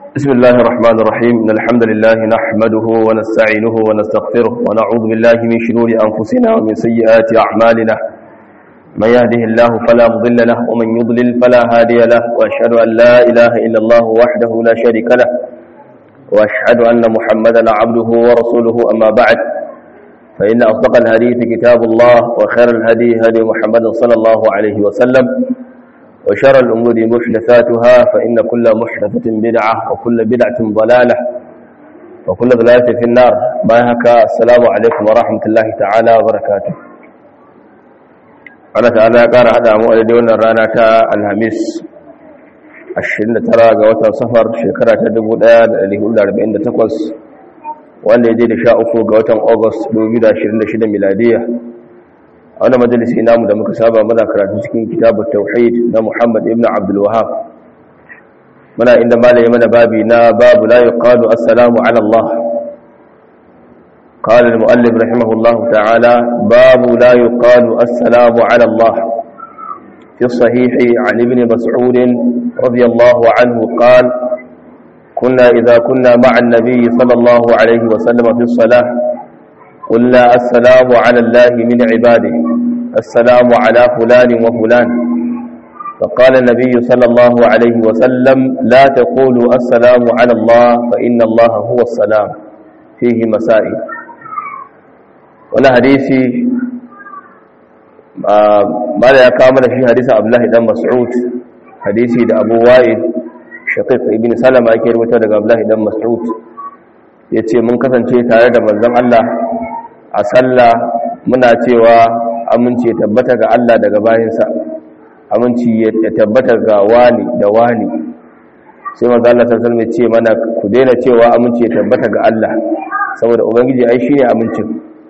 بسم الله الرحمن الرحيم إن الحمد لله نحمده ونستعينه ونستغفره ونعوذ بالله من شرور أنفسنا ومن سيئات أعمالنا من يهده الله فلا مضل له ومن يضلل فلا هادي له وأشهد أن لا إله إلا الله وحده لا شريك له وأشهد أن محمدا عبده ورسوله أما بعد فإن أصدق الحديث كتاب الله وخير الهدي هدي محمد صلى الله عليه وسلم وشر الأمور محدثاتها فإن كل محدثة بدعة وكل بدعة ضلالة وكل ضلالة في النار بايهك السلام عليكم ورحمة الله تعالى وبركاته Allah ta'ala ya ƙara haɗa mu a daidai wannan rana ta Alhamis 29 ga watan safar shekara ta 1448 wanda ya je da 13 ga watan August 2026 miladiya a wani majalisi namu da muka saba muna karatu cikin kitabun tauhid na Muhammad ibn Abdul Wahhab muna inda malai mana babi na babu la yuqalu assalamu ala Allah قال المؤلف رحمه الله تعالى باب لا يقال السلام على الله في الصحيح عن ابن مسعود رضي الله عنه قال كنا إذا كنا مع النبي صلى الله عليه وسلم في الصلاة قلنا السلام على الله من عباده السلام على فلان وفلان فقال النبي صلى الله عليه وسلم لا تقولوا السلام على الله فإن الله هو السلام فيه مسائل wani hadisi ba da ya kawo mana shi hadisi abdullahi dan mas'ud hadisi da abu wa'id shaqiq ibn salama yake rubuta daga abdullahi dan mas'ud yace mun kasance tare da manzon Allah a sallah muna cewa aminci ya tabbata ga Allah daga bayinsa aminci ya tabbata ga wani da wani sai manzon Allah sallallahu alaihi wasallam ya ce mana ku daina cewa aminci ya tabbata ga Allah saboda ubangiji ai shine amincin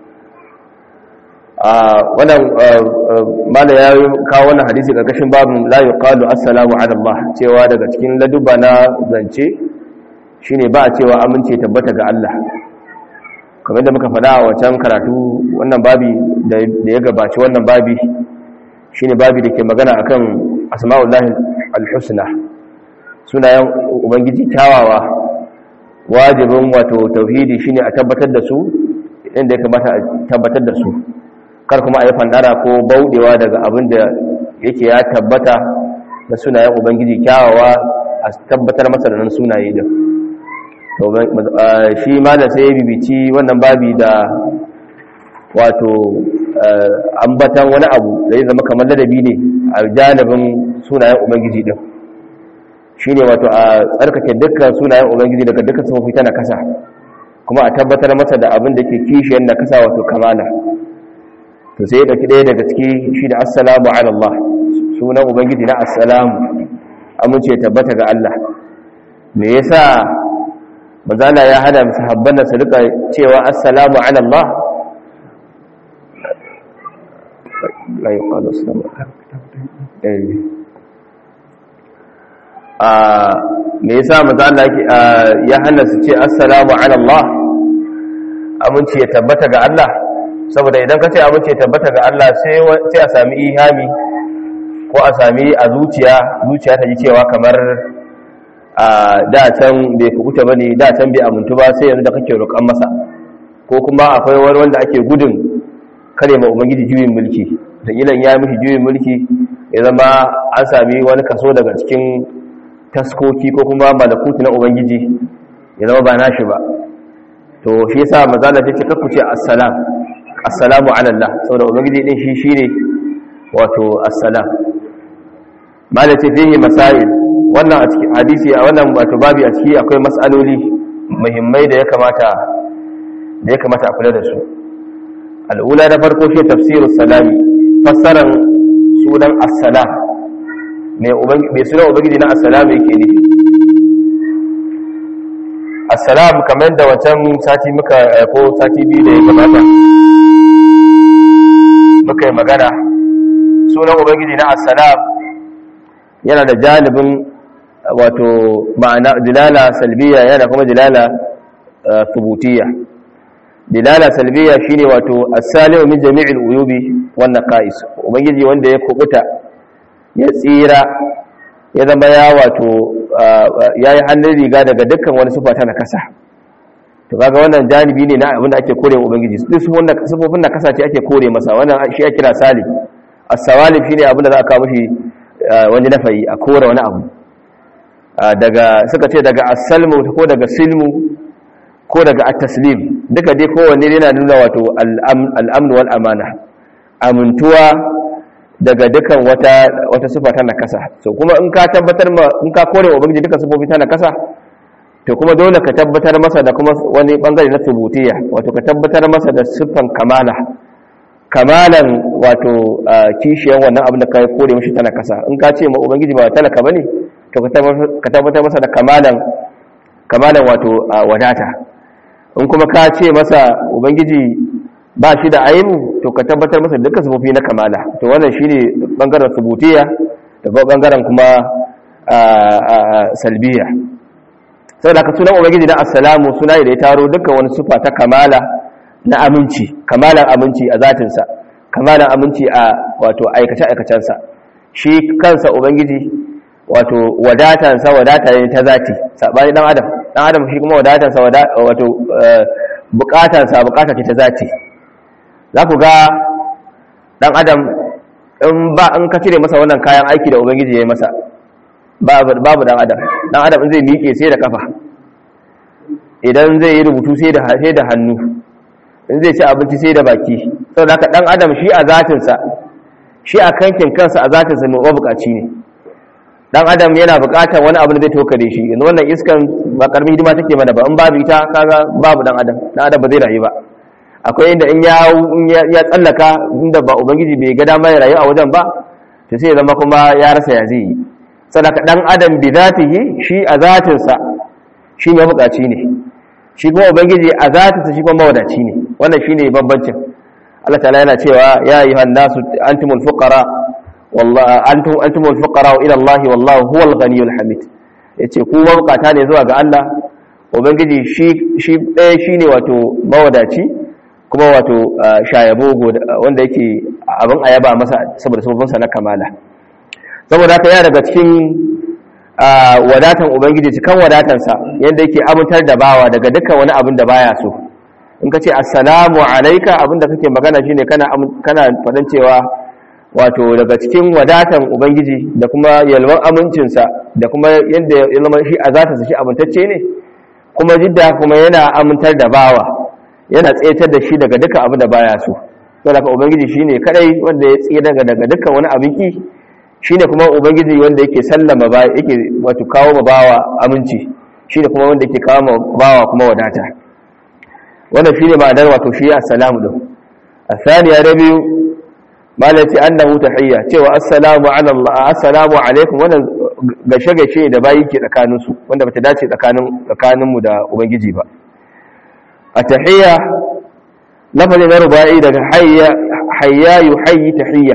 wannan mala ya kawo wannan hadisi karkashin babin la yuqalu assalamu ala Allah cewa daga cikin laduba na zance shine ba a cewa amince tabbata ga Allah kamar da muka faɗa a wancan karatu wannan babi da ya gabaci wannan babi shine babi da ke magana akan asma'ullahi al-husna sunayen ubangiji kyawawa wajibin wato tauhidi shine a tabbatar da su inda ya kamata a tabbatar da su kar kuma a yi fandara ko bauɗewa daga abin da yake ya tabbata na sunayen ubangiji kyawawa a tabbatar masa da nan sunaye da shi ma da sai ya bibici wannan babi da wato ambatan wani abu da ya zama kamar ladabi ne a janibin sunayen ubangiji din shi ne wato a tsarkake dukkan sunayen ubangiji daga dukkan sufofi ta na kasa kuma a tabbatar masa da abin da ke kishiyar na kasa wato kamala to sai da ɗaya daga ciki shi da assalamu ala Allah sunan ubangiji na assalamu amince tabbata ga Allah me yasa manzala ya hada sahabban da su rika cewa assalamu ala Allah la yuqalu assalamu ah me yasa manzala ya hana su ce assalamu ala Allah amince ya tabbata ga Allah saboda idan ka ce abinci tabbata ga Allah sai a sami ihami ko a sami a zuciya zuciya ta ji cewa kamar a da can bai kubuta bane da can bai amintu ba sai yanzu da kake roƙon masa ko kuma akwai wani wanda ake gudun kare ma ubangiji juyin mulki da ilan ya mishi juyin mulki ya zama an sami wani kaso daga cikin taskoki ko kuma malakuti na ubangiji ya zama ba nashi ba to shi yasa mazala ta ce kakku ce assalam assalamu ala Allah saboda ubangiji din shi shine wato assalam malati fihi masail wannan a cikin hadisi a wannan wato babi a ciki akwai mas'aloli muhimmai da ya kamata da ya kamata a kula da su al'ula da farko shi tafsirus salami fassaran sunan assalam mai ubangi sunan ubangiji na assalam yake nufi assalam kamar da wancan sati muka ko sati biyu da ya gabata muka yi magana sunan ubangiji na assalam yana da janibin wato ma'ana dilala salbiya yana kuma dilala thubutiyya dilala salbiya shine wato as-salimu min jami'il uyubi wan naqais ubangiji wanda ya kubuta ya tsira ya zama ya wato yayi hannun riga daga dukkan wani sifa ta nakasa to kaga wannan janibi ne na abin da ake kore wa ubangiji duk sifofin nakasa ce ake kore masa wannan shi ake kira salim as-sawalif shine abin da za a kawo mishi wani nafayi a kore wani abu daga suka ce daga as-salmu ko daga silmu ko daga at-taslim duka dai kowanne yana nuna wato al-amn wal amana amintuwa daga dukan wata wata sifa ta nakasa so kuma in ka tabbatar ma in ka kore ubangiji duka sifofi ta nakasa to kuma dole ka tabbatar masa da kuma wani bangare na tubutiyya wato ka tabbatar masa da siffan kamala kamalan wato kishiyan wannan abin da ka kore mishi ta nakasa in ka ce ma ubangiji ba talaka bane to ka tabbatar masa da kamalan kamalan wato wadata in kuma ka ce masa ubangiji ba shi da aibu to ka tabbatar masa dukkan sufofi na kamala to wannan shine bangaren subutiya da bangaren kuma salbiya saboda ka sunan ubangiji na assalamu suna da ya taro dukkan wani sufa ta kamala na aminci kamalan aminci a zatinsa kamalan aminci a wato aikace aikacensa shi kansa ubangiji wato wadatansa wadata ne ta zati sabani dan adam dan adam shi kuma wadatansa wato bukatansa bukata ce ta zati za ku ga ɗan adam in ba in ka cire masa wannan kayan aiki da ubangiji ya yi masa babu ɗan adam ɗan adam zai miƙe sai da kafa idan zai yi rubutu sai da hannu in zai ci abinci sai da baki sau da ɗan adam shi a zatinsa shi a kankin kansa a zatinsa mai mabukaci ne ɗan adam yana buƙatar wani abu da zai tokare shi yanzu wannan iskan ba ƙarfi hidima take mana ba in babu ita kaga babu ɗan adam ɗan adam ba zai rayu ba akwai inda in ya tsallaka inda ba ubangiji bai ga dama ya rayu a wajen ba to sai zama kuma ya rasa ya zai yi sadaka dan adam bi zatihi shi a zatinsa shi ne bukaci ne shi kuma ubangiji a zatinsa shi kuma mawadaci ne wannan shine bambancin Allah ta'ala yana cewa ya ayyuhan nasu antumul fuqara wallahi antum antumul fuqara ila Allah wallahu huwal ghaniyul hamid yace ku mabukata ne zuwa ga Allah ubangiji shi shi ɗaya shine wato mawadaci kuma wato shayabo wanda yake abin ayaba masa saboda sababinsa na kamala saboda haka yana daga cikin wadatan ubangiji cikin wadatansa yadda yake amintar da bawa daga dukkan wani abin da baya so in ka ce assalamu alaika abinda kake magana shine kana kana faɗin cewa wato daga cikin wadatan ubangiji da kuma yalwan amincinsa da kuma yadda ya zama shi a zatansa shi amintacce ne kuma jidda kuma yana amintar da bawa yana tsayatar da shi daga dukkan abin da baya so to daga ubangiji shine kadai wanda ya tsaye daga daga dukkan wani abin ki shine kuma ubangiji wanda yake sallama ba yake wato kawo ma bawa aminci shine kuma wanda yake kawo ma bawa kuma wadata wannan shine ma'anar wato shi assalamu din asaniya da biyu malati annahu tahiyya cewa assalamu ala Allah assalamu alaikum wannan gashe gashe da bayi ke tsakanin su wanda bata dace tsakanin tsakanin mu da ubangiji ba atahiyya lafazin na rubai daga hayya hayya yuhayyi tahiyya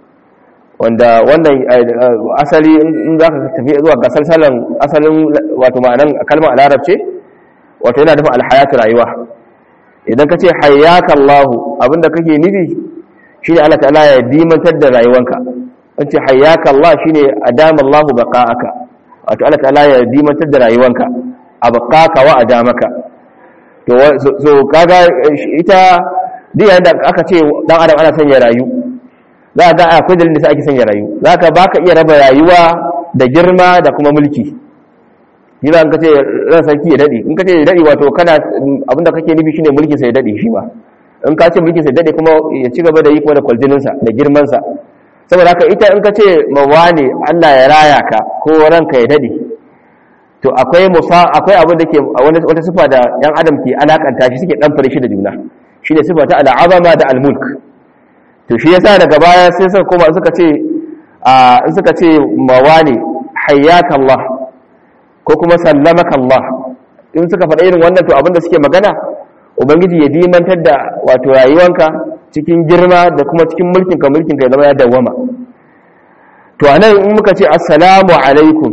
wanda wannan asali in za ka tafi zuwa ga salsalan asalin wato ma'anan kalmar larabce wato yana nufin alhayatu rayuwa idan ka ce hayyaka Allahu abinda kake nufi shine Allah ta'ala ya dimantar da rayuwanka an ce hayyaka Allah shine adama Allahu baqa'aka wato Allah ta'ala ya dimantar da rayuwanka abqaka wa adamaka to so kaga ita duk yayin da aka ce dan adam ana son ya rayu za ga akwai dalilin da ake son ya rayu za ka baka iya raba rayuwa da girma da kuma mulki yi za ka ce ran sarki ya daɗe in ka ce ya daɗe wato kana abinda kake nufi shine mulkin sa ya daɗe shi ba in ka ce mulkin sa ya daɗe kuma ya ci gaba da yi kuma da kwaljininsa da girmansa saboda haka ita in ka ce mawa ne Allah ya raya ka ko ranka ya daɗe to akwai musa akwai abin da ke wata sifa da yan adam ke alakanta shi suke dan fare shi da juna shine sifa ta al'azama da al-mulk to shi yasa daga baya sai suka koma suka ce a in suka ce mawani hayyaka Allah ko kuma sallamaka Allah in suka faɗa irin wannan to abinda suke magana ubangiji ya dimantar da wato rayuwanka cikin girma da kuma cikin mulkinka mulkinka ya zama ya dawwama to anan in muka ce assalamu alaikum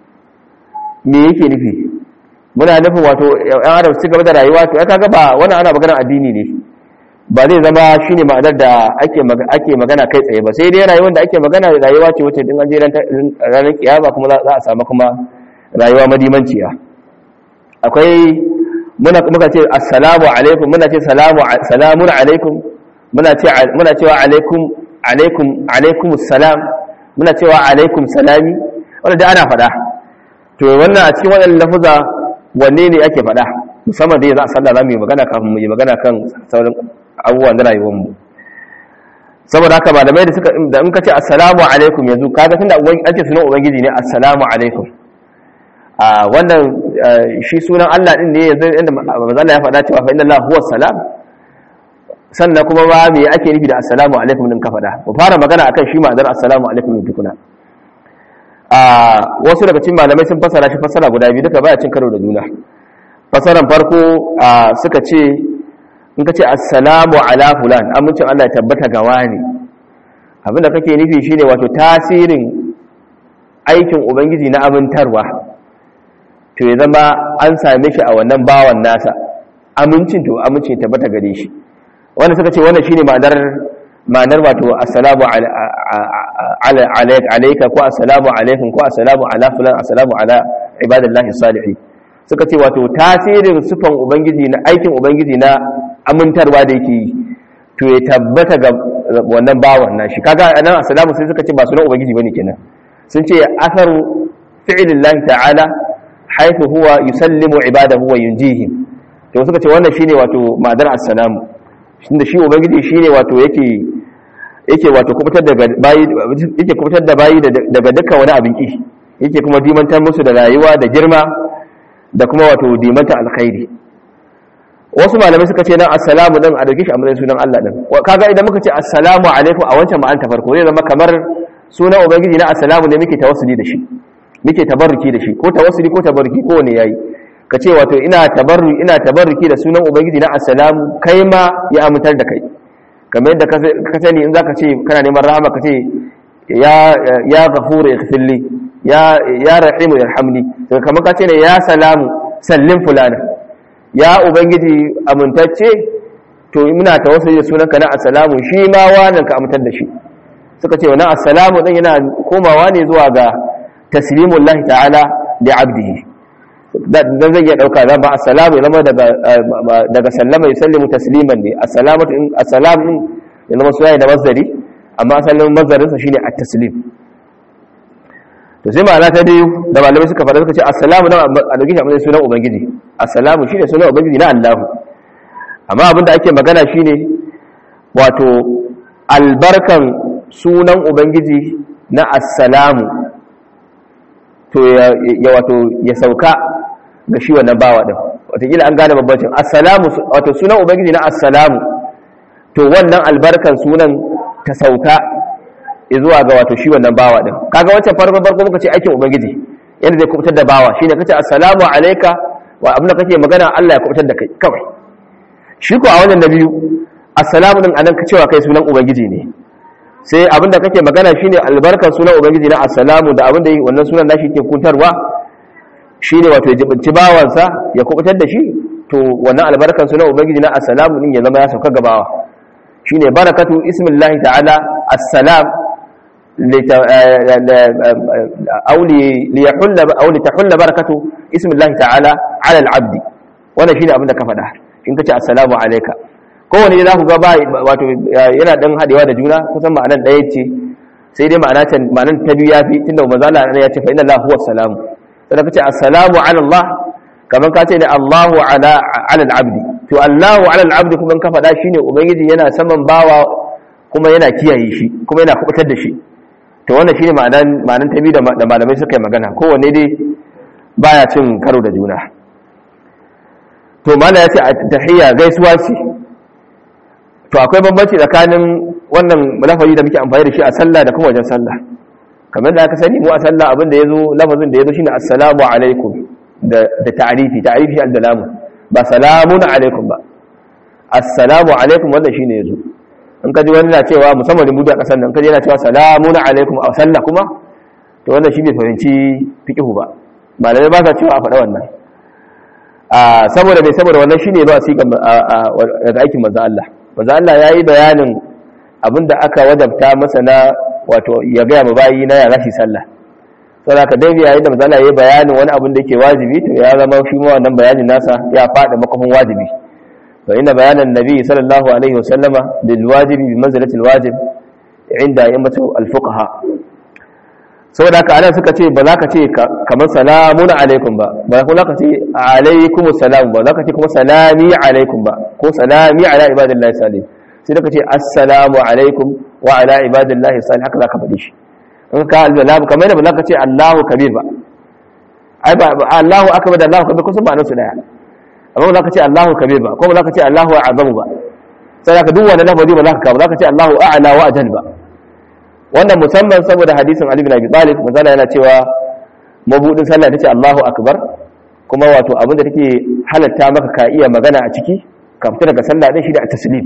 me yake nufi muna nufin wato yan adam su gaba da rayuwa to ya kaga ba wannan ana magana addini ne ba zai zama shi ne ma'anar da ake magana kai tsaye ba sai dai rayuwar da ake magana rayuwa ce wacce din an je ranar kiyama kuma za a samu kuma rayuwa madimanciya akwai muna muka ce assalamu alaikum muna ce salamu salamun alaikum muna ce muna cewa alaikum alaikum alaikum assalam muna cewa alaikum salami wanda da ana faɗa to wannan a cikin wannan lafuza wanne ne ake faɗa musamman dai za a sallah za mu yi magana kafin mu yi magana kan sauran abubuwan na rayuwarmu saboda haka malamai da suka da in ka ce assalamu alaikum yanzu kaga tunda an ce sunan ubangiji ne assalamu alaikum a wannan shi sunan Allah din ne yanzu inda manzo Allah ya faɗa cewa fa inna Allah huwa salam sannan kuma ba me ake nufi da assalamu alaikum din ka faɗa mu fara magana akan shi ma'anar assalamu alaikum din tukuna a wasu daga cikin malamai sun fasara shi fasara guda biyu duka baya cin karo da juna fasaran farko suka ce in ka ce assalamu ala fulan amincin Allah ya tabbata ga wani abinda kake nufi shine wato tasirin aikin ubangiji na amintarwa to ya zama an same shi a wannan bawan nasa amincin to amincin ya tabbata gare shi wanda suka ce wannan shine ma'anar ma'anar wato assalamu alayka ko assalamu alaikum ko assalamu ala fulan assalamu ala ibadillahi salihin suka ce wato tasirin sufan ubangiji na aikin ubangiji na amintarwa da yake yi to ya tabbata ga wannan bawan nashi kaga nan assalamu sai suka ce ba sunan ubangiji bane kenan sun ce asaru fi'lillahi ta'ala haythu huwa yusallimu ibadahu wa yunjihim to suka ce wannan shine wato ma'anar assalamu da shi ubangiji shine wato yake yake wato kubutar da bayi yake kubutar da bayi daga dukkan wani abin ki yake kuma dimantar musu da rayuwa da girma da kuma wato dimanta alkhairi wasu malamai suka ce nan assalamu din a dauke shi a matsayin sunan Allah din kaga idan muka ce assalamu alaikum a wancan ma'an ta farko zai zama kamar sunan ubangiji na assalamu ne muke tawassuli da shi muke tabarruki da shi ko tawassuli ko tabarruki ko ne yayi ka ce wato ina tabarru ina tabarruki da sunan ubangiji na assalamu kai ma ya amintar da kai kamar yadda ka sani in zaka ce kana neman rahama ka ce ya ya ghafuru ighfirli ya ya rahimu yarhamni to kamar ka ce ne ya salamu sallim fulana ya ubangiji amintacce to muna tawassuli da sunanka na assalamu shi ma wannan ka amintar da shi suka ce wannan assalamu din yana komawa ne zuwa ga taslimullahi ta'ala li 'abdihi dan zai iya dauka zan ba assalamu zama daga daga sallama yusallimu tasliman ne assalamatu in assalam din ya zama suwaye da mazari amma asalin mazarin sa shine at-taslim to sai ma'ana ta biyu da malamai suka fara suka ce assalamu dan a dauki shi a matsayin sunan ubangiji assalamu shine sunan ubangiji na Allah amma abinda ake magana shine wato albarkan sunan ubangiji na assalamu to ya wato ya sauka ga shi wannan bawa din wataƙila an gane babbancin assalamu wato sunan ubangiji na assalamu to wannan albarkan sunan ta sauka zuwa ga wato shi wannan bawa din kaga wancan farko farko muka ce aikin ubangiji yadda zai kubutar da bawa shine kace assalamu alayka wa abin da kake magana Allah ya kubutar da kai kawai shi ko a wannan da biyu assalamu din anan ka cewa kai sunan ubangiji ne sai abin da kake magana shine albarkan sunan ubangiji na assalamu da abin da wannan sunan nashi ke kuntarwa shine wato ya jibinci bawansa ya kubutar da shi to wannan albarkan sunan ubangiji na assalamu din ya zama ya sauka gabawa shine barakatu ismillahi ta'ala assalam أو ليحل أو لتحل بركة اسم الله تعالى على العبد wannan shine abin da ka faɗa in kace assalamu alayka kowane za ku ga ba wato yana dan hadewa da juna kusan ma'anar ɗaya ce sai dai ma'ana ta ma'anar ta biyu yafi tunda manzo Allah ya ce fa inna Allah huwa salam sai kace assalamu ala Allah kaman ka ce ne Allahu ala ala al-abdi to Allahu ala al-abdi kuma ka faɗa shine ubangiji yana saman bawa kuma yana kiyaye shi kuma yana kubutar da shi to wannan shine ma'anan ma'anan tabi da malamai suka yi magana kowanne dai baya cin karo da juna to mala ya ce a tahiyya gaisuwa ce to akwai bambanci tsakanin wannan lafazi da muke amfani da shi a sallah da kuma wajen sallah kamar da aka sani mu a sallah abin da yazo lafazin da yazo shine assalamu alaikum da da ta'rifi ta'rifi al-dalamu ba salamun alaikum ba assalamu alaikum wannan shine yazo in kaji wani na cewa musamman rubutu a kasar nan kaji yana cewa salamun alaikum a sallah kuma to wannan shi bai fahimci fiqhu ba malamai ba sa cewa a faɗa wannan a saboda bai saboda wannan shine ba su daga aikin manzo Allah manzo Allah yayi bayanin abinda aka wajabta masa na wato ya ga mu bayi na ya rashi sallah saboda ka dai yayin da manzo ya bayanin wani abin da yake wajibi to ya zama shi ma wannan bayanin nasa ya fada makafin wajibi fa inna bayanan nabi sallallahu alaihi wasallama lil wajibi bi manzilati al wajib inda a'immatu al fuqaha saboda haka anan suka ce ba za ka ce kamar salamun alaikum ba ba kuma za ka ce alaikum salam ba za ka ce kuma salami alaikum ba ko salami ala ibadillahi salim sai da ka ce assalamu alaikum wa ala ibadillahi salim haka za ka faɗi shi in ka alzalam kamar da ba za ka ce allahu kabir ba ai ba allahu akbar da allahu kabir kusan ba su daya amma ba za ka ce allahu kabir ba ko ba za ka ce allahu azamu ba sai ka duk wani lafazi ba za ka kawo za ka ce allahu a'la wa ajal ba wannan musamman saboda hadisin Ali bin Abi Talib manzala yana cewa mabudin sallah tace Allahu akbar kuma wato abinda take halatta maka ka iya magana a ciki ka fita daga sallah din shi da taslim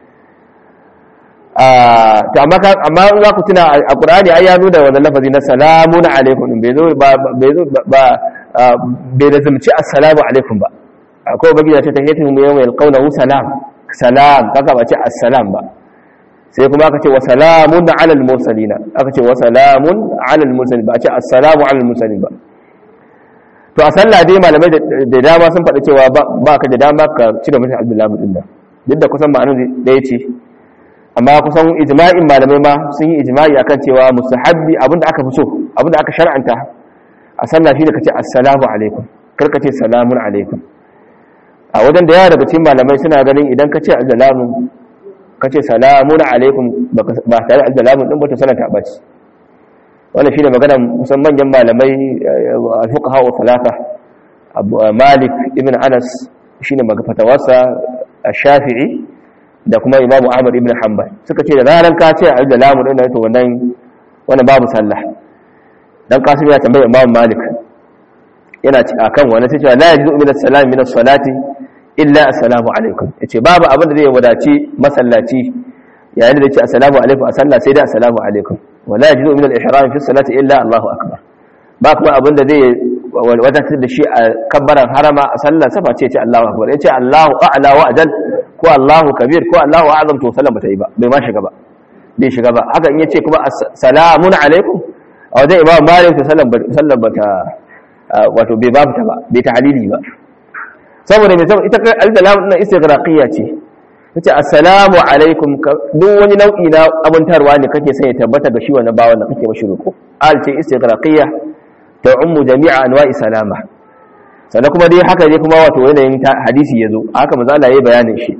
ah to amma amma in za ku tuna a Qur'ani ai ya zo da wannan lafazi na salamun alaikum bai zo ba bai zo ba bai lazumci assalamu alaikum ba akwai bagi da ta tahiyatu yawma yalqawnahu salam salam kaga ba ce assalam ba sai kuma aka ce wa salamun alal mursalina aka ce wa salamun alal mursalin ba a ce assalamu alal mursalin ba to a sallah dai malamai da dama sun faɗi cewa ba ka da dama ka cire mutum abdullahi din da duk da kusan ma'anar da ya ce amma kusan ijma'in malamai ma sun yi ijma'i akan cewa mustahabbi abinda aka fi so abinda aka shar'anta a sallah shi da ka ce assalamu alaikum kar ka ce salamun alaikum a wajen da yawa daga cikin malamai suna ganin idan ka ce assalamu ka ce salamun alaikum ba tare da lamun ɗin bata sanata ba ce wannan shi ne magana musan manyan malamai alfuqaha wa talata malik ibn anas shi ne fatawarsa shafi'i da kuma imamu ahmad ibn hanbal suka ce da ranar ka ce a da lamun ɗin to wannan wannan babu sallah dan kasim ya tambaye imamu malik yana ci akan wannan sai cewa la yajuzu min as-salam min as-salati illa assalamu alaikum yace babu abin da zai wadaci masallaci yayin da yace assalamu alaikum a sallah sai da assalamu alaikum wala yajuzu min al-ihram fi salati illa Allahu akbar ba kuma abin da zai wadatar da shi a kabbaran harama a sallah safa ce yace Allahu akbar yace Allahu a'la wa ajal ko Allahu kabir ko Allahu a'zam to sallah bata yi ba bai ma shiga ba bai shiga ba haka in yace kuma assalamun alaikum a wajen imam malik to sallah bata wato bai ba ta ba bai ta halili ba saboda mai saboda ita al-dalam na istighraqiyya ce tace assalamu alaikum duk wani nau'i na abuntarwa ne kake son ya tabbata ga shi wannan bawan da kake mashi roko al ce istighraqiyya ta ummu jami'a anwa'i salama sannan kuma dai haka ne kuma wato yanayin hadisi yazo haka manzo Allah yayi bayanin shi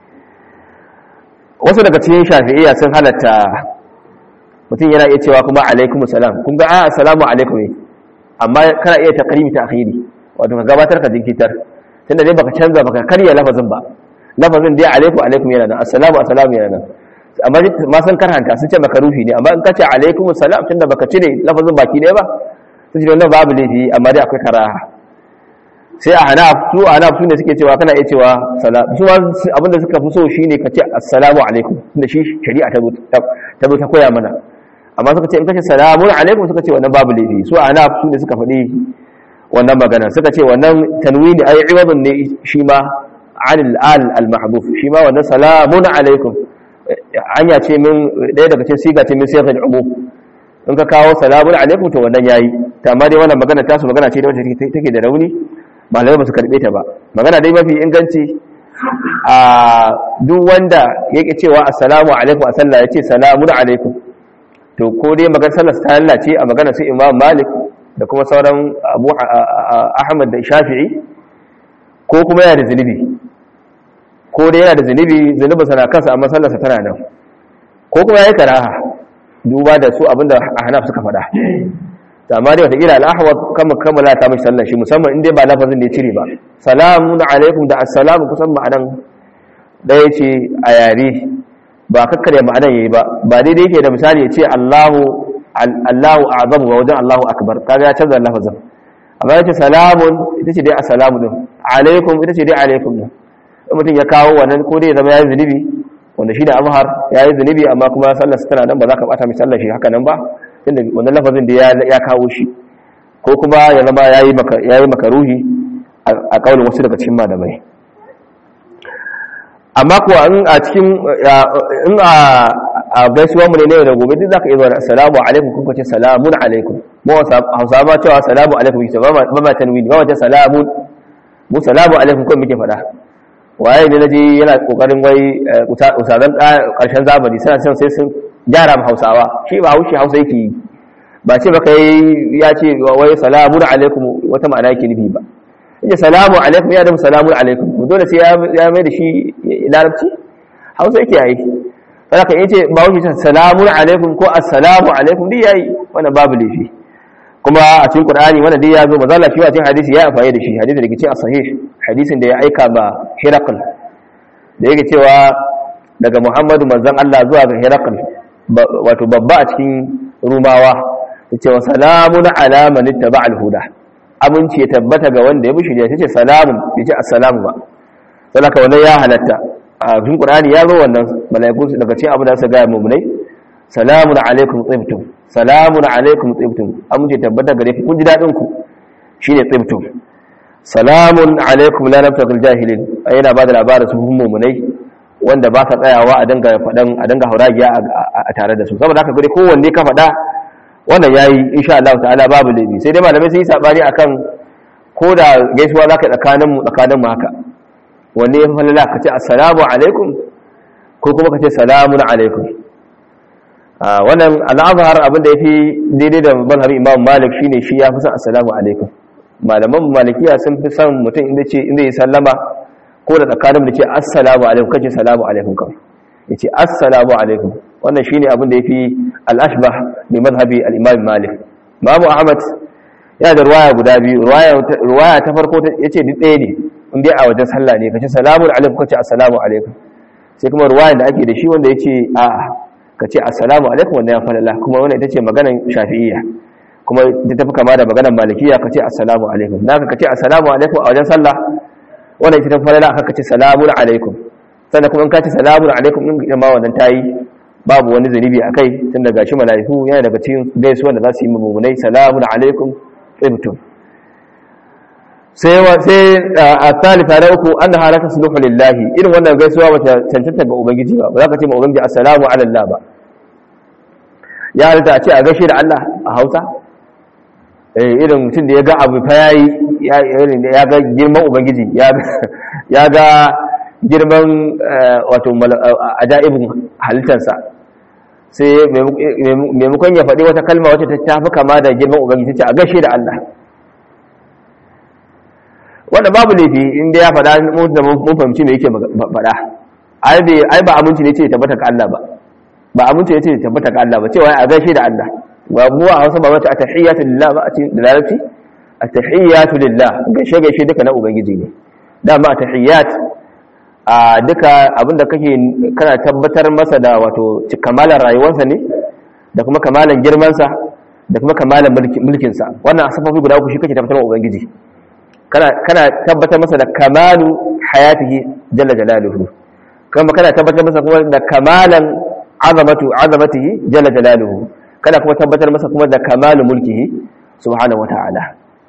wasu daga cikin shafi'iyya sun halatta mutum yana iya cewa kuma alaikumus salam kun ga a assalamu alaikum ne amma kana iya taqrimi ta akhiri wato ka gabatar ka jinkitar tunda dai baka canza baka karya lafazin ba lafazin dai alaikum alaikum yana nan assalamu assalamu yana nan amma ma san karhanta sun ce maka ruhi ne amma in ka ce alaikum assalam tunda baka cire lafazin baki ɗaya ba sun ce wannan babu laifi amma dai akwai karaha sai a hanaf su a hanaf su ne suke cewa kana iya cewa salam su ma abinda suka fi so shine ka ce assalamu alaikum tunda shi shari'a ta ta ta koya mana amma suka ce in ka ce salamun alaikum suka ce wannan babu laifi su a hanaf su ne suka faɗi wannan magana suka ce wannan tanwini ay iwadun ne shi ma anil al al mahdhuf shi ma wannan salamun alaikum anya ce min daya daga cikin siga ce min sigar umum in ka kawo salamun alaikum to wannan yayi ta amma dai wannan magana ta su magana ce da wacce take da rauni malamai ba su karbe ta ba magana dai mafi inganci a duk wanda yake cewa assalamu alaikum a sallah yace salamun alaikum to ko dai magana sallar ta lallace a magana sai imam malik da kuma sauran abu ahmad da shafi'i ko kuma yana da zunubi ko dai yana da zunubi zunubin sana kansa amma sallarsa tana nan ko kuma ya yi karaha duba da su abinda a hanaf suka faɗa amma dai watakila al'ahawar kama kammala ta mashi sallar shi musamman inda ba lafazin da ya cire ba salamun alaikum da assalamu kusan ma'anan ɗaya ce a yare ba kakkarya ma'anan ya yi ba ba daidai yake da misali ya ce allahu Allahu a'zamu wa wajen Allahu akbar kaga ya canza lafazin amma yace salamun ita ce dai assalamu din alaikum ita ce dai alaikum din mutum ya kawo wannan ko dai zama yayi zunubi wanda shi da azhar yayi zunubi amma kuma sallar tana nan ba za ka bata mai sallar shi haka nan ba tunda wannan lafazin da ya kawo shi ko kuma ya zama yayi maka yayi makaruhi a kaulin wasu daga cikin malamai amma kuwa in a cikin in a gaisuwa mu ne ne da gobe duk zaka iya zuwa assalamu alaikum kun ce salamun alaikum mu hausa ba cewa salamu alaikum ita ba ma tanwini ba wata salamun mu salamu alaikum kawai muke faɗa waye ne naji yana kokarin wai usadan karshen zamani suna son sai sun gyara ma hausawa shi ba haushi hausa yake yi ba ce baka yi ya ce wai salamu alaikum wata ma'ana yake nufi ba yace salamu alaikum ya da salamu alaikum dole sai ya mai da shi larabci hausa yake yi haka yace ba haushi salamu alaikum ko assalamu alaikum duk yayi wannan babu laifi kuma a cikin Qur'ani wannan dai ya zo manzo Allah shi a cikin hadisi ya amfani da shi hadisi da ke cikin sahih hadisin da ya aika ba Hiraql da yake cewa daga Muhammadu manzon Allah zuwa ga Hiraql wato babba a cikin Rumawa yace wa salamun ala man ittaba al-huda aminci ya tabbata ga wanda ya bi shirya tace salamun yace assalamu ba saboda wannan ya halatta a cikin Qur'ani ya zo wannan malaiku daga cikin abu da su ga mu'minai salamun alaikum tsibtum salamun alaikum tsibtum amince tabbata gare ku kun ji dadin ku shine tsibtum salamun alaikum la naftakil jahilin yana ba da labarin su mu'minai wanda ba ka tsayawa a danga fadan a danga hauragiya a tare da su saboda haka gure kowanne ka fada wannan yayi insha Allah ta'ala babu laifi sai dai malamai sun yi sabani akan ko da gaisuwa zaka tsakanin mu tsakanin mu haka wanne ya falala ka ce assalamu alaikum ko kuma ka ce salamun alaikum wannan al'azhar abin da yafi daidai da mazhabin Imam Malik shine shi ya fi son assalamu alaikum malaman malikiya sun fi son mutum inda ce inda ya sallama ko da tsakanin da ce assalamu alaikum kace salamu alaikum kawai yace assalamu alaikum wannan shine abin da yafi al-ashbah bi madhhabi al-Imam Malik Imam Ahmad yana da ruwaya guda biyu ruwaya ruwaya ta farko yace duk ɗaya ne in dai a wajen sallah ne kace salamu alaikum kace assalamu alaikum sai kuma ruwaya da ake da shi wanda yace a'a kace assalamu alaikum wannan ya falala kuma wannan ita ce maganar shafi'iyya kuma ta tafi kama da maganar malikiya kace assalamu alaikum naka kace assalamu alaikum a wajen sallah wannan ita ta falala aka kace salamu alaikum sannan kuma in kace salamu alaikum din ma wannan tayi babu wani zunubi akai tun daga shi malaiku yana daga cikin gaisuwa da za su yi mummunai salamu alaikum ibtum sai sai a talifa na uku an da halaka suluhu lillahi irin wannan gaisuwa bata cancanta ga ubangiji ba ba za ka ce ma ubangiji assalamu ala Allah ba ya halitta a ce a gaishe da Allah a Hausa eh irin mutum da ya ga abu fa yayi ya ga girman ubangiji ya ga girman wato ajaibin halittarsa sai maimakon ya faɗi wata kalma wacce ta tafi kama da girman ubangiji ta ce a gaishe da Allah wanda babu laifi inda ya faɗa da mun fahimci me yake faɗa ai ba aminci ne ce tabbata ga Allah ba ba aminci ne ce tabbata ga Allah ba cewa a gaishe da Allah ba mu a Hausa ba wata atahiyatu lillah ba a cikin larabci atahiyatu lillah gaishe gaishe duka na ubangiji ne dama atahiyat a duka abinda kake kana tabbatar masa da wato kamalan rayuwarsa ne da kuma kamalan girmansa da kuma kamalan mulkinsa wannan asafafi guda uku shi kake tabbatar wa ubangiji kana tabbatar masa da kamalu hayatihi jalla jalaluhu kuma kana tabbatar masa kuma da kamalan azamatu azamatihi jalla jalaluhu kana kuma tabbatar masa kuma da kamalu mulkihi subhanahu wataala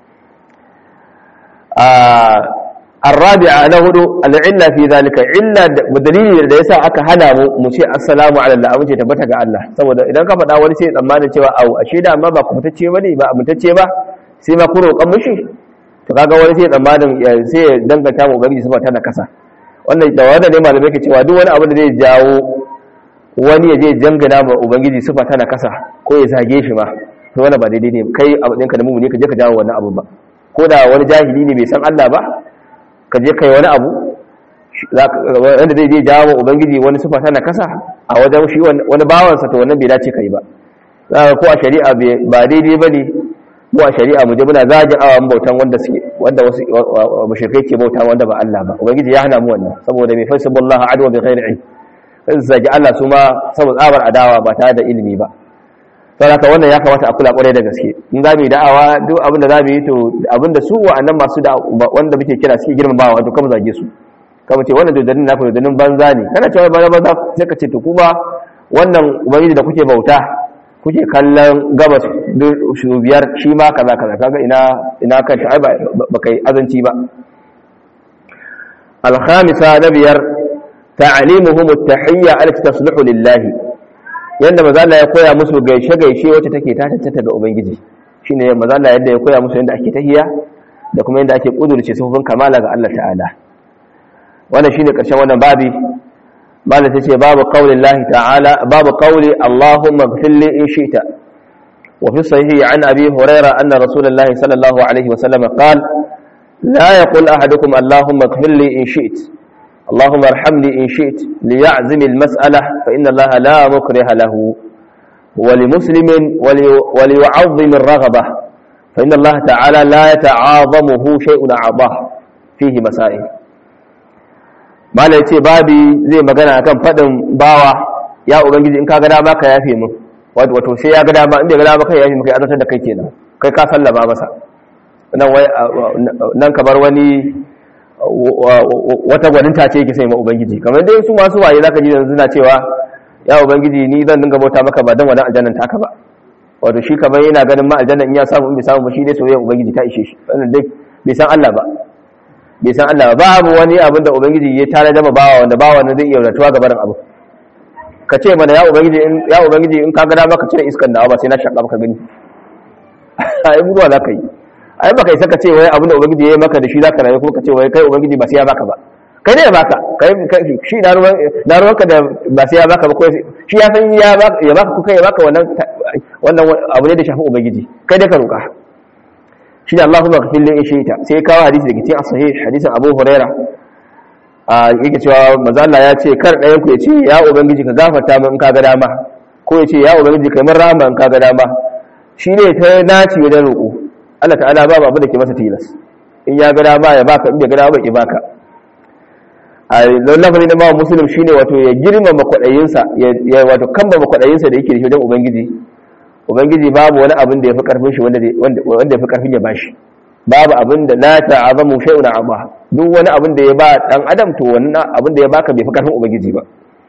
الرابعة له العلة في ذلك علة ودليل da yasa aka hana mu mu ce assalamu ala Allah mu ce tabbata ga Allah saboda idan ka faɗa wani sai tsammanin cewa au ashe da amma ba ku mutacce bane ba mutacce ba sai ma ku roƙan mushi to kaga wani sai tsammanin sai ya danganta mu ubangiji sifa tana kasa wannan da wanda ne malamai ke cewa duk wani abu da zai jawo wani ya je jangana ma ubangiji sifa tana kasa ko ya zage shi ma to wannan ba daidai ne kai abu ɗinka da mu ne ka je ka jawo wannan abu ba ko da wani jahili ne bai san Allah ba ka je kai wani abu wanda zai je jawo ubangiji wani sifa tana kasa a wajen shi wani bawansa to wannan bai dace kai ba ko a shari'a ba daidai ba ne mu a shari'a mu je muna zagin awan bautan wanda suke wanda wasu mushrikai ke bauta wanda ba Allah ba ubangiji ya hana mu wannan saboda mai fasaballahu adwa bi ghairi ilm sai zagi Allah su ma saboda tsabar adawa ba tare da ilimi ba saboda wannan ya kamata a kula kwarai da gaske in za mu yi da'awa duk abin da za mu yi to abin da su wa'annan masu da wanda muke kira suke girmamawa to kama zage su kama ce wannan dodannin naku dodannin banza ne kana cewa banza banza sai ka ce to kuma wannan ubangiji da kuke bauta kuke kallon gabas su biyar shi ma kaza kaza kaga ina ina kan shi ba kai azanci ba al-khamisa na biyar ta'limuhum at-tahiyya allati tasluhu lillahi yanda maza Allah ya koya musu gaishe gaishe wacce take ta tattata ga ubangiji shine manzo Allah yadda ya koya musu yadda ake tahiyya da kuma yadda ake kudurce sufufin kamala ga Allah ta'ala wannan shine karshen wannan babi bala tace babu qaulin Allah ta'ala babu qauli Allahumma ighfir li in shi'ta wa fi sahihi an abi huraira anna rasulullah sallallahu alaihi wa sallam qala la yaqul ahadukum Allahumma ighfir li in shi'ta اللهم ارحمني إن شئت ليعزم المسألة فإن الله لا مكره له ولمسلم ولي وليعظم الرغبة فإن الله تعالى لا يتعاظمه شيء أعضاه فيه مسائل ما لا يتي بابي زي ما قلنا كان فدن باوا يا ubangiji in ka ga dama ka yafe min wato wato sai ya ga dama in bai ga dama kai yafe maka azantar da kai kenan kai ka sallama masa nan wai nan kamar wani wata gwaninta ce yake sai ma ubangiji kamar dai su masu waye zaka ji yanzu na cewa ya ubangiji ni zan dinga bauta maka ba dan wadan aljannan taka ba wato shi kamar yana ganin ma aljannan in ya samu in bai samu ba shi dai soyayya ubangiji ta ishe shi wannan dai bai san Allah ba bai san Allah ba babu wani abin da ubangiji ya tare da bawa wanda bawa ne zai iya ratuwa ga barin abu ka ce mana ya ubangiji in ya ubangiji in ka ga dama ka cire iskan da ba sai na shaka maka gani ai mutuwa za ka yi ai baka isa ka ce wai abin da ubangiji ya yi maka da shi za ka rayu kuma ka ce wai kai ubangiji ba sai ya baka ba kai ne ya baka kai shi na ruwan na ruwanka da ba sai ya baka ba ko shi ya san ya baka ya baka ko kai ya baka wannan wannan abu ne da shafi ubangiji kai da ka roka shi da Allahumma ghfir li shayta sai ya kawo hadisi daga cikin sahih hadisin Abu Huraira a yake cewa manzo Allah ya ce kar ɗayan ku ya ce ya ubangiji ka gafarta min in ka ga dama ko ya ce ya ubangiji kai min rahama in ka ga dama shi ne ta naci wajen roƙo Allah ta'ala babu abu da ke masa tilas in ya ga dama ya baka in bai ga dama ya baka a lafazin da mawa musulun shi ne wato ya girmama kwaɗayinsa ya wato kamba kwaɗayinsa da yake da shi wajen ubangiji ubangiji babu wani abin da ya fi ƙarfin shi wanda ya fi ƙarfin ya ba shi babu abin da la ta'azamu shay'un amma duk wani abin da ya ba dan adam to wannan abin da ya baka bai fi ƙarfin ubangiji ba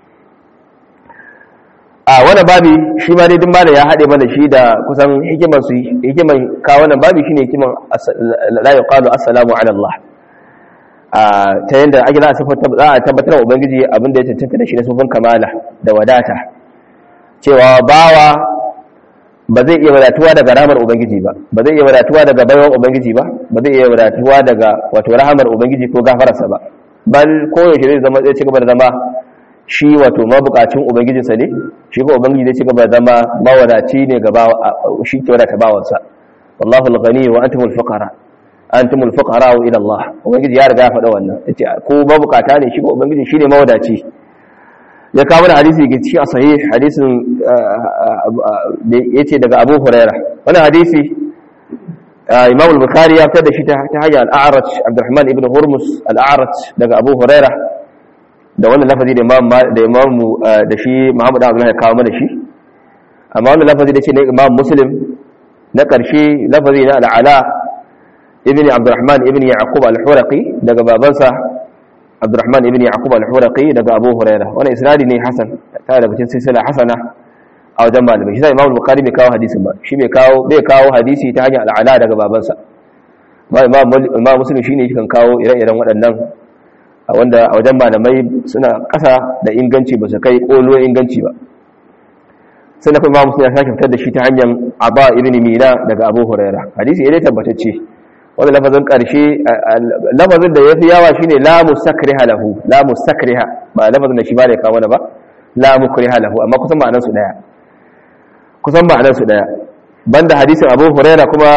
a wani babi shi ma dai duk malam ya haɗe mana shi da kusan hikimar su hikimar ka wannan babi shine hikimar la yuqalu assalamu ala Allah ta yadda ake za a tabbatar wa ubangiji abinda ya cancanta da shi na sufin kamala da wadata cewa bawa ba zai iya wadatuwa daga ramar ubangiji ba ba zai iya wadatuwa daga baiwan ubangiji ba ba zai iya wadatuwa daga wato rahamar ubangiji ko gafararsa ba bal koyaushe zai zama zai ci gaba da zama shi wato mabukacin ubangijinsa ne shi ko ubangiji zai ci gaba da zama mawadaci ne ga shi ke wadata bawansa wallahu al-ghani wa antumul fuqara antumul fuqara ila Allah ubangiji ya riga ya faɗa wannan yace ko ba bukata ne shi ko ubangiji shine mawadaci ya kawo da hadisi ga cikin sahih hadisin da yace daga Abu Hurairah wannan hadisi Imam al-Bukhari ya fitar da shi ta hanyar al-A'raj Abdurrahman ibn Hurmus al-A'raj daga Abu Hurairah da wannan lafazi da Imam da Imam da shi Muhammad Abdullah ya kawo mana shi amma wannan lafazi da ce ne Imam Muslim na ƙarshe lafazi na al-Ala ibn abdurrahman ibn yaqub al-huraqi daga babansa abdurrahman ibn yaqub al-huraqi daga abu huraira wannan isnadi ne hasan ta daga cikin silsila hasana a wajen malamai shi sai imam bukhari bai kawo hadisin ba shi bai kawo bai kawo hadisi ta hanyar al'ala daga babansa ma imam muslim shine yake kan kawo ire-iren waɗannan wanda a wajen malamai suna ƙasa da inganci ba su kai ƙolo inganci ba sai na kuma muslim ya sake fitar da shi ta hanyar aba ibn mina daga abu huraira hadisi ya dai tabbatacce wanda lafazin ƙarshe lafazin da ya fi yawa shi ne lamu sakriha lahu lamu sakriha ba lafazin da shi ba da ya kawo ba lamu kriha lahu amma kusan ma'anarsu ɗaya kusan ma'anarsu ɗaya banda hadisin abu huraira kuma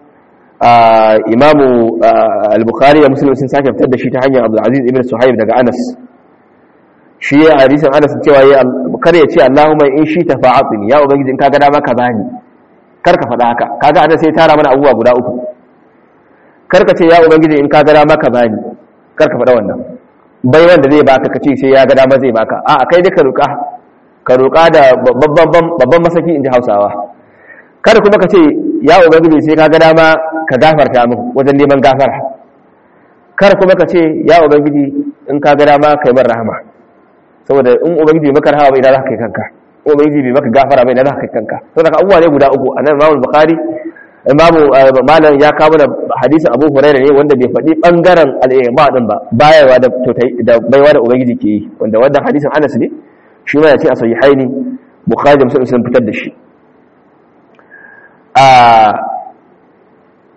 imamu al-bukhari da muslim sun sake fitar da shi ta hanyar abdulaziz ibn suhaib daga anas shi ya hadisin anas cewa ya kar ya ce allahumma in shi ta fa'atini ya ubangiji in ka ga dama ka bani kar ka faɗa haka kaga anas sai tara mana abubuwa guda uku karka ce ya ubangiji in ka gada maka bani karka faɗa wannan bai wanda zai baka ka ce sai ya gada ma zai baka a kai dai ka roƙa ka roƙa da babban masaki in ji hausawa kada kuma ka ce ya ubangiji sai ka gada ma ka gafarta min wajen neman gafara kar kuma ka ce ya ubangiji in ka gada ma kai min rahama saboda in ubangiji maka rahama bai da za ka kai kanka ubangiji bai maka gafara bai da za ka kai kanka saboda abubuwa ne guda uku anan Imam Bukhari imamu malam ya kawo da hadisin abu huraira ne wanda bai faɗi ɓangaren al'imma ɗin ba bayarwa da baiwa da ubangiji ke yi wanda wannan hadisin anas ne shi ma ya ce a sayi haini bukhari da musulun sun fitar da shi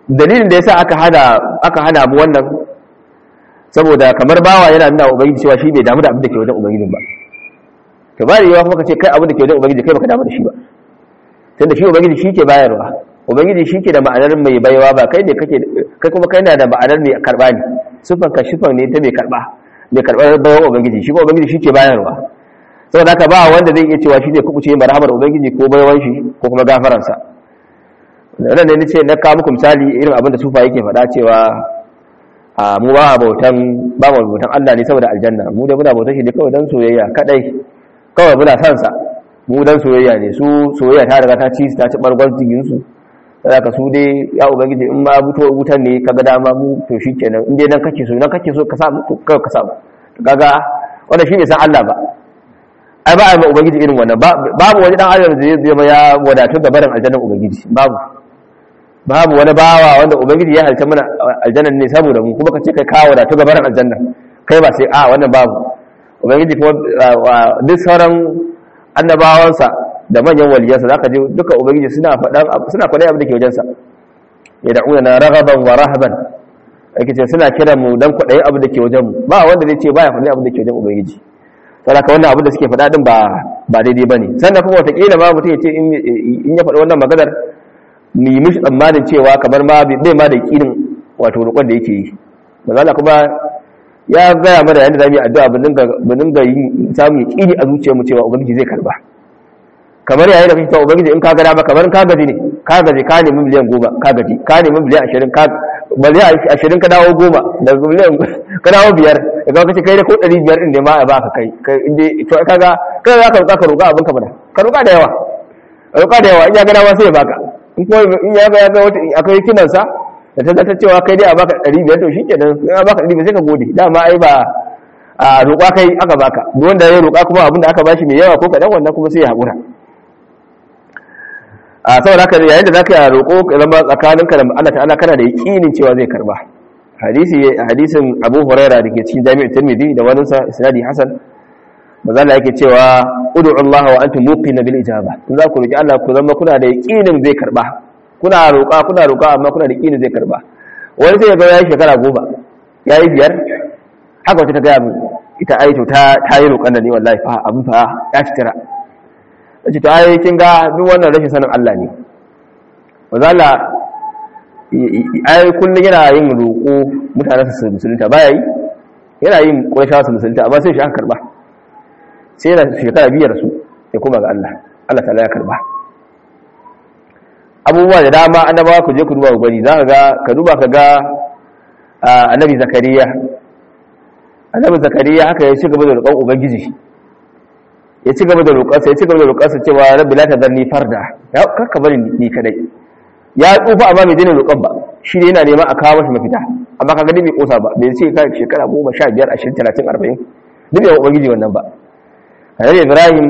dalilin da yasa aka hana aka hana mu wannan saboda kamar bawa yana nuna ubangiji cewa shi bai damu da abin da ke wajen ubangijin ba to ba yawa kuma ka ce kai abin da ke wajen ubangiji kai baka damu da shi ba tunda shi ubangiji shi ke bayarwa ubangiji shi ke da ma'anar mai baiwa ba kai ne kake kai kuma kai na da ma'anar mai karba ne sufan ka shifan ne ta mai karba mai karbar baiwa ubangiji shi kuma ubangiji shi ke bayarwa saboda haka ba wanda zai iya cewa shi ne kubuce marhamar ubangiji ko baiwan shi ko kuma gafaransa nan ne nace na kawo muku misali irin abin da sufa yake faɗa cewa a mu ba bautan ba mu bautan Allah ne saboda aljanna mu da muna bautan shi ne kawai dan soyayya kadai kawai muna san sa mu dan soyayya ne su soyayya ta riga ta ci ta ci bargon jigin su ka su dai ya ubangiji in ma buto wutan ne kaga dama mu to shikenan in dai dan kake so dan kake so ka samu to kai ka samu kaga wannan shine san Allah ba ai ba ai ma ubangiji irin wannan babu wani dan adam da zai zama ya wadatu da barin aljannan ubangiji babu babu wani bawa wanda ubangiji ya halta mana aljannan ne saboda mu kuma kace kai ka wadatu ga barin aljannan kai ba sai a wannan babu ubangiji kuma duk sauran annabawansa da manyan waliyansa zaka je duka ubangiji suna faɗan suna faɗan abin da ke wajensa ya da'una na raghaban wa rahaban ake ce suna kiran mu dan kwaɗayi abin da ke wajen mu ba wanda zai ce baya faɗan abin da ke wajen ubangiji saboda wannan abin da suke faɗa din ba ba daidai bane sannan kuma wataƙila ma mutum ya ce in ya faɗi wannan maganar mu yi mishi tsammanin cewa kamar ma bai ma da ƙinin wato roƙon da yake yi mazala kuma ya gaya mana yadda za mu yi addu'a mu dinga yi samun ƙini a zuciyarmu cewa ubangiji zai karba kamar yayin da kake cewa ubangiji in ka gada ba kamar ka gaji ne ka gaji ka nemi miliyan goma ka gaji ka nemi miliyan ashirin ka miliyan ashirin ka dawo goma da miliyan ka dawo biyar da kuma kace kai da ko ɗari biyar ɗin ne ma a baka kai kai inda to kaga kai za ka roƙa ka roƙa abin ka bada ka roƙa da yawa roƙa da yawa in ya gada ma sai ya baka in kuma in ya ga ya ga wata akwai hikimarsa da ta zata cewa kai dai a baka ɗari biyar to shi kenan in a baka ɗari biyar sai ka gode dama ai ba a roƙa kai aka baka duk wanda ya roƙa kuma abin da aka bashi mai yawa ko kaɗan wannan kuma sai ya haƙura a saboda haka yayin da zaka roƙo zama tsakaninka da Allah ta'ala kana da yaƙinin cewa zai karba hadisi hadisin Abu Huraira da ke cikin Jami'ul Tirmidhi da wani sa isnadi Hasan manzo Allah yake cewa ud'u Allah wa antum muqina bil ijaba in za ku roki Allah ku zama kuna da yaƙinin zai karba kuna roƙa kuna roƙa amma kuna da yaƙinin zai karba wani sai ya ga yayi shekara goma yayi biyar haka wata ta ga mu ita aito ta ta yi roƙan da ne wallahi fa abin fa ya citira ce to ai kin ga duk wannan rashin sanin Allah ne wazala ai kullun yana yin roƙo mutanen su musulunta baya yi yana yin ƙwaisha su musulunta amma sai shi aka karba sai yana shekara biyar su ya kuma ga Allah Allah ta'ala ya karba abubuwa da dama annabawa ku je ku duba ku gani za ka ga ka duba ka ga annabi zakariya annabi zakariya haka ya ci gaba da roƙon ubangiji ya ci gaba da roƙarsa ya ci gaba da roƙarsa cewa rabbi la tadharni farda ya kakka bari ni kadai ya tsufa amma bai dena roƙon ba shi ne yana neman a kawo masa mafita amma kaga dai bai kosa ba bai ce ka shekara 15 20 30 40 duk ya ubangiji wannan ba annabi ibrahim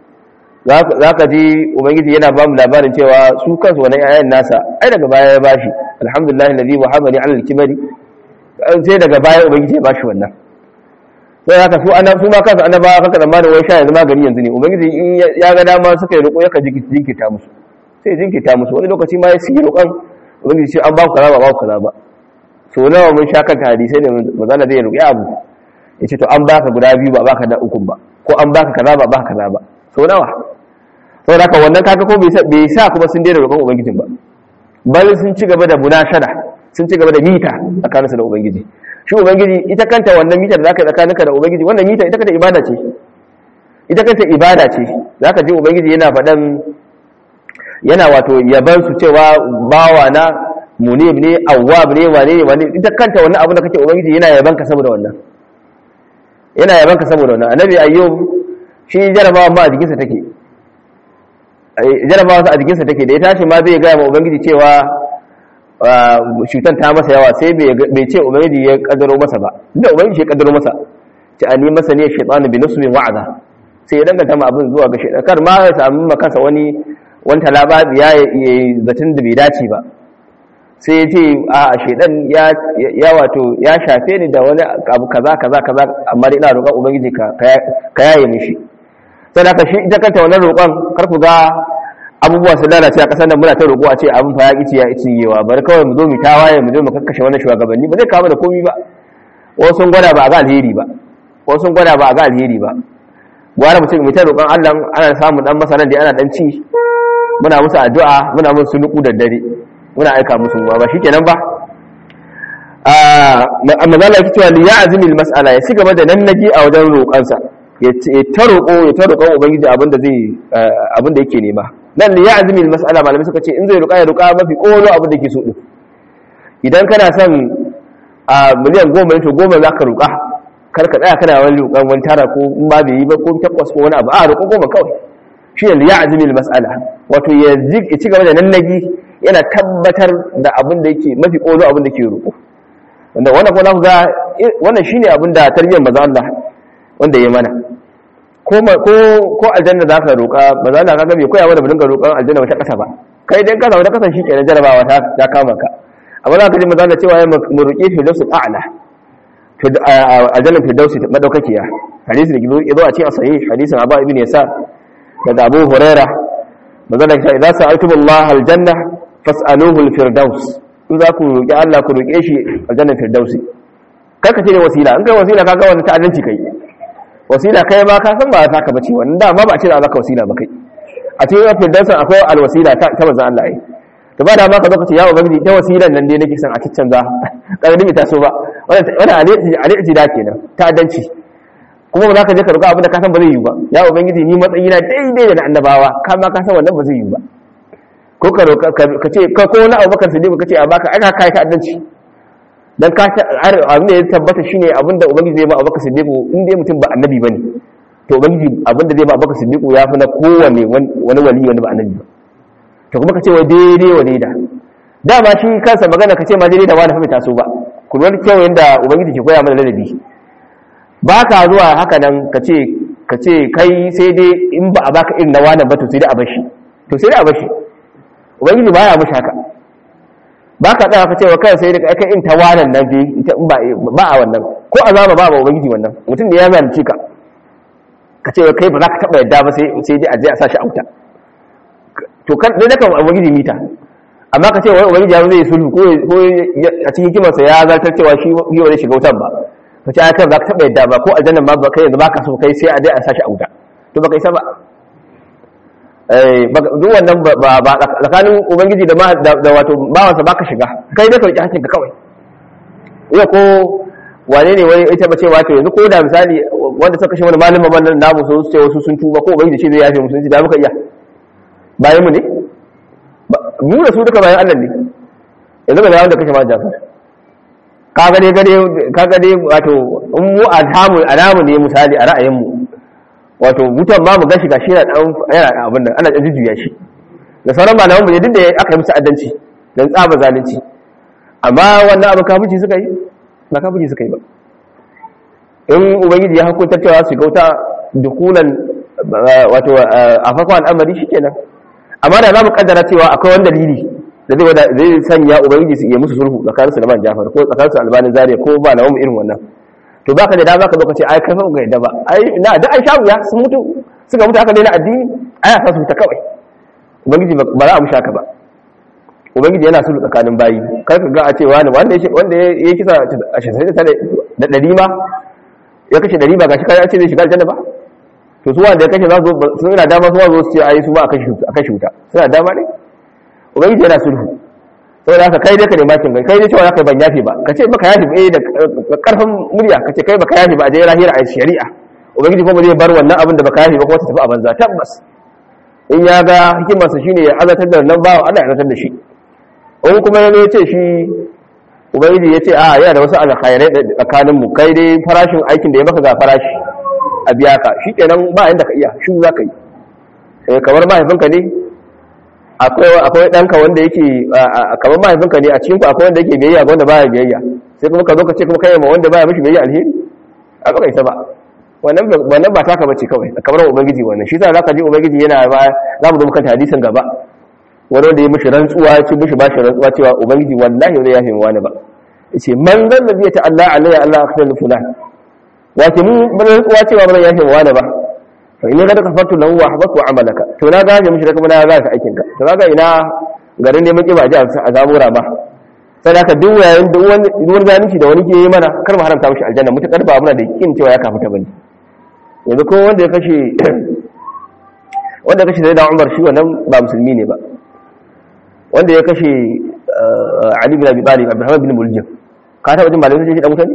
za ka ji ubangiji yana ba mu labarin cewa su kansu wannan yayan nasa ai daga baya ya bashi alhamdulillah alladhi wahabani ala al-kibari sai daga baya ubangiji ya bashi wannan sai haka su ana su ma kansu annabawa kaka zamanin wai sha yanzu magani yanzu ne ubangiji in ya ga dama suka yi roƙo yaka jinkirta musu sai jinkirta musu wani lokaci ma ya siya roƙon ubangiji ce an ba ku kaza ba ba ku kaza ba so nawa mun sha kanta hadisai da mazala zai roƙi abu ya ce to an baka guda biyu ba baka da ukun ba ko an baka kaza ba baka kaza ba so nawa saboda haka wannan kaga ko bai sa kuma sun daina roƙon ubangijin ba bal sun ci gaba da munashara sun ci gaba da mita tsakaninsu da ubangiji shi ubangiji ita kanta wannan mita da zaka tsakaninka da ubangiji wannan mita ita kanta ibada ce ita kanta ibada ce zaka ji ubangiji yana faɗan yana wato yaban su cewa bawa na munib ne awwab ne wane ne wane ita kanta wannan abu da kake ubangiji yana yaban ka saboda wannan yana yaban ka saboda wannan annabi ayyub shi jarabawa ma a jikinsa take jarabawa a jikinsa take da ya tashi ma zai ga ma ubangiji cewa cutar ta masa yawa sai bai ce ubangiji ya kaddaro masa ba inda ubangiji ya kaddaro masa ce a ni masa ne shaitan bi nusbin wa'aza sai ya danganta ma abin zuwa ga shaitan kar ma ya samu makansa wani wani talaba ya yi zatin da bai dace ba sai ya ce a shaitan ya wato ya shafe ni da wani abu kaza kaza kaza amma dai ina roƙon ubangiji ka yaye mishi sai da shi ita kanta wannan roƙon kar ku ga abubuwa su lalace a ƙasar nan muna ta roƙo a ce abin fa ya ƙici ya ƙici yewa bari kawai mu zo mu tawaye mu zo mu kakkashe wannan shugabanni ba zai kawo da komi ba wasu sun gwada ba a ga alheri ba wasu sun gwada ba a ga alheri ba gwara mutum mai ta roƙon Allah ana samun dan masaran da ana dan ci muna musu addu'a muna musu nuku da dare muna aika musu ruwa ba shikenan ba amma zala yake cewa li ya'zimi al-mas'ala ya cigaba da nan naji a wajen roƙansa ya ta roƙo ya ta roƙon ubangiji abinda zai abinda yake nema nan li ya'zimi al-mas'ala malamai suka ce in zai roƙa ya roƙa mafi ƙolo abinda yake so din idan kana son a miliyan goma ne to goma za ka roƙa kar ka tsaya kana wani roƙon wani tara ko in ba bai yi ba ko takwas ko wani abu a roƙo goma kawai shi ne li ya'zimi al-mas'ala wato ya ci gaba da nan naji yana tabbatar da abin da yake mafi ƙolo abin da ke roƙo wanda wannan kuma ku ga wannan shine abin da tarbiyyar manzo Allah wanda ya mana ko ko ko aljanna za ka roƙa manzo Allah kaga bai koya mana mu dinga roƙon aljanna wata ƙasa ba kai dan kasa wata ƙasa shikenan jarabawa ta ta kama ka amma za ka ji manzo Allah cewa ya mu roƙe fi dasu a'la to aljanna fi dausi madaukakiya hadisi da yazo a cikin sahih hadisin Abu Ibn Yasar daga Abu Huraira manzo Allah ya ce idza sa'altumullah aljanna fas'aluhu al-firdaus in za ku roƙi Allah ku roƙe shi aljannar firdausi kar ka ce ne wasila in kai wasila ka ga wani ta'addanci kai wasila kai ma ka san ba ta ka bace wannan da ma ba a ce za ka wasila ba kai a cikin firdausin akwai alwasila ta ta manzon Allah ai to ba da ma ka zo ka ce ya ubangiji ta wasilan nan dai nake son a ciccanza karami bai taso ba wannan wannan alaji da kenan ta'addanci kuma ba za ka je ka roƙa abin da ka san ba zai yi ba ya ubangiji ni matsayina daidai da na annabawa ka ma ka san wannan ba zai yi ba ko ka ka ce ka ko wani abubakar sadiq ka ce a baka aka kai ta addanci dan ka abin da ya tabbata shine abin da ubangiji zai ba abubakar sadiq in dai mutum ba annabi bane to ubangiji abin da zai ba abubakar sadiq ya fi na kowane wani wali wani ba annabi ba to kuma ka ce wai daidai wa daida dama shi kansa magana ka ce ma daidai da wani fa bai taso ba ku wani kyau yanda ubangiji ke koya mana ladabi ba ka zuwa haka nan ka ce ka ce kai sai dai in ba a baka irin na wani ba to sai dai a bashi to sai dai a bashi ubangiji ba ya mushi haka ba ka tsaya ka cewa kai sai da kai in tawanan nan dai ita in ba ba a wannan ko azaba ba ba ubangiji wannan mutum da ya zalunci ka ka ce kai ba za ka taba yadda ba sai sai dai a je a sashi auta to kan dai naka ubangiji mita amma ka ce wai ubangiji ya zai sulhu ko ko a cikin kimarsa ya zartar cewa shi shi zai shiga wutan ba ka ce kai ba za ka taba yadda ba ko aljanna ma ba kai yanzu ba ka so kai sai a je a sashi auta to ba kai sa ba duk wannan ba tsakanin ubangiji da wato bawansa baka shiga kai da sauki hakinka kawai iya ko wane ne wani ita bace wato yanzu ko da misali wanda suka kashe wani malamin wannan namu sun ce wasu sun tuba ko ubangiji shi zai yafe musulunci da muka iya bayan mu ne mu da su duka bayan Allah ne yanzu ba da wanda kashe ma jafar ka gane gane ka gane wato in mu alhamu alamu ne misali a ra'ayin mu wato wutan ma mu gashi gashi yana dan yana abin nan ana jujjuya shi da sauran malaman mu ne duk da aka yi musu addanci dan tsaba zalunci amma wannan abu kafuci suka yi ba kafuci suka yi ba in ubangiji ya hukunta cewa su gauta dukunan wato a farkon al'amari shikenan amma da za mu kaddara cewa akwai wani dalili da zai zai sanya ubangiji su iya musu sulhu tsakanin su da man Jafar ko tsakanin su albanin Zaria ko ba na irin wannan to baka da dama ka zo ka ce ai kai fa ga yadda ba ai na da ai shawu ya sun mutu suka mutu aka daina addini ai sa su ta kawai ubangiji ba za a musha ka ba ubangiji yana sulhu tsakanin bayi kar ka ga a ce wani wanda ya wanda ya kisa a shirye da dari ma ya kashe dari ba gashi kai a ce zai shiga aljanna ba to su wanda ya kashe za su suna dama su zo su ce ai su ba a kashe wuta suna dama ne ubangiji yana sulhu saboda haka kai dai ka nema kin kai dai cewa zaka ban yafi ba kace baka yafi ba eh da karfin murya kace kai baka yafi ba a je lahira a shari'a ubangiji kuma zai bar wannan abin da baka yafi ba kuma ta tafi a banza tabbas in ya ga hikimarsa shine ya azatar da nan bawa Allah ya azatar da shi in kuma ya ce shi ubangiji ya ce a yana da wasu alkhairai tsakanin mu kai dai farashin aikin da ya maka ga farashi a biya ka shikenan ba inda ka iya shi za ka yi kamar mahaifinka ne akwai ɗanka wanda yake kamar mahaifinka ne a cikinku akwai wanda yake biyayya ga wanda baya biyayya sai kuma ka zo ka ce kuma kai ma wanda baya mishi biyayya alheri a baka isa ba wannan ba taka bace kawai kamar ubangiji wannan shi sa zaka ji ubangiji yana ba za mu zo muka hadisin gaba wani wanda ya mishi rantsuwa ya ce mishi ba shi rantsuwa cewa ubangiji wallahi zai yafe mu wani ba yace man zan da zai ta Allah alayya Allah akhbar fulan wace mu rantsuwa cewa ba zan yafe mu wani ba fa in ka kafartu lahu wa ahbatu amalaka to na gaje mishi da kuma na gaje aikin ka to kaga ina garin neman kiba ji a zabura ba sai da ka duk yayin duk wani wani zalunci da wani ke yi mana kar mu haramta mishi aljanna mutakar ba muna da yakin cewa ya kafuta bane yanzu ko wanda ya kashe wanda ya kashe sai da Umar shi wannan ba musulmi ne ba wanda ya kashe Ali bin Abi Talib Abdurrahman bin Muljam ka taba jin malamai sun ce dan mutane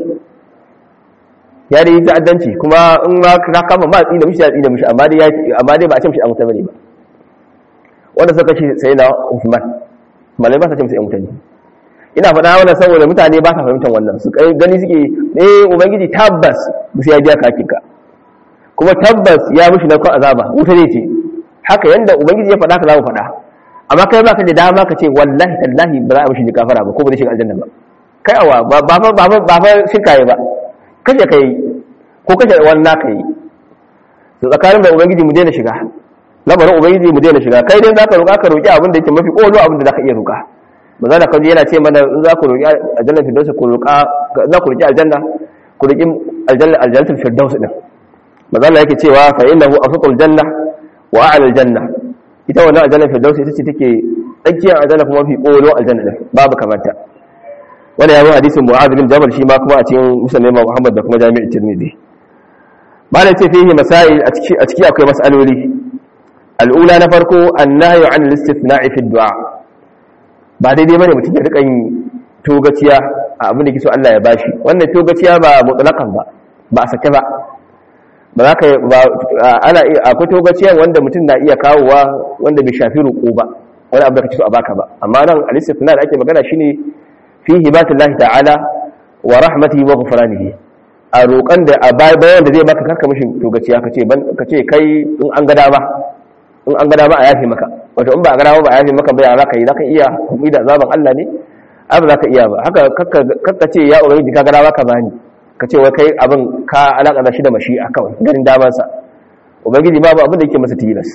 ya dai ta'addanci kuma in ma ka kama ma tsina mishi ya tsina mishi amma dai amma dai ba a ce mishi dan mutane ba wanda suka kashe sai da Uthman malamai ba sa ce mishi dan mutane ina faɗa wannan saboda mutane ba sa fahimtar wannan su kai gani suke eh ubangiji tabbas musu ya biya kakinka kuma tabbas ya mushi na kan azaba wuta ne ce haka yanda ubangiji ya faɗa ka za mu faɗa amma kai baka da dama ka ce wallahi tallahi ba za a mishi gafara ba ko ba zai shiga aljanna ba kai awa ba ba ba ba ba shirka yi ba kashe kai ko kashe wani naka yi to tsakanin da ubangiji mu daina shiga lamarin ubangiji mu daina shiga kai dai zaka roƙa ka roƙi abin da yake mafi ƙolo abin da zaka iya roƙa ba za ka yana ce mana in za ku roƙi aljanna firdaus ku roƙa za ku roƙi aljanna ku roƙi aljanna aljannatul firdaus din manzo Allah yake cewa fa innahu afqul janna wa a'la aljanna ita wannan aljanna firdaus ita ce take tsakiyar aljanna kuma fi ƙolo aljanna din babu kamata wanda ya zo hadisin mu'adh bin jabal shi ma kuma a cikin musnad Muhammad da kuma jami'in tirmidhi ba da ce fihi masail a ciki a ciki akwai mas'aloli al'ula na farko annahyu an al-istithna'i fi du'a ba daidai bane mutum ya rika yin togaciya a abin da ke so Allah ya bashi wannan togaciya ba mutlaqan ba ba a sake ba ba za ka ba ana akwai togaciya wanda mutum na iya kawowa wanda bai shafi roƙo ba wani abu da kake so a baka ba amma nan al-istithna da ake magana shine fi hibatillahi ta'ala wa rahmatihi wa ghufranihi a roƙan da a bayan da zai baka karka mishi togaciya kace ban kace kai in an ga dama in an ga dama a yafe maka wato in ba a ga dama ba a yafe maka ba ya zaka yi zaka iya hukumi da azaban Allah ne ai ba zaka iya ba haka kakka ce ya ubangiji ka ga dama ka bani ka ce wai kai abin ka alaka da shi da mashi'a kawai ganin daman sa ubangiji babu abin da yake masa tilas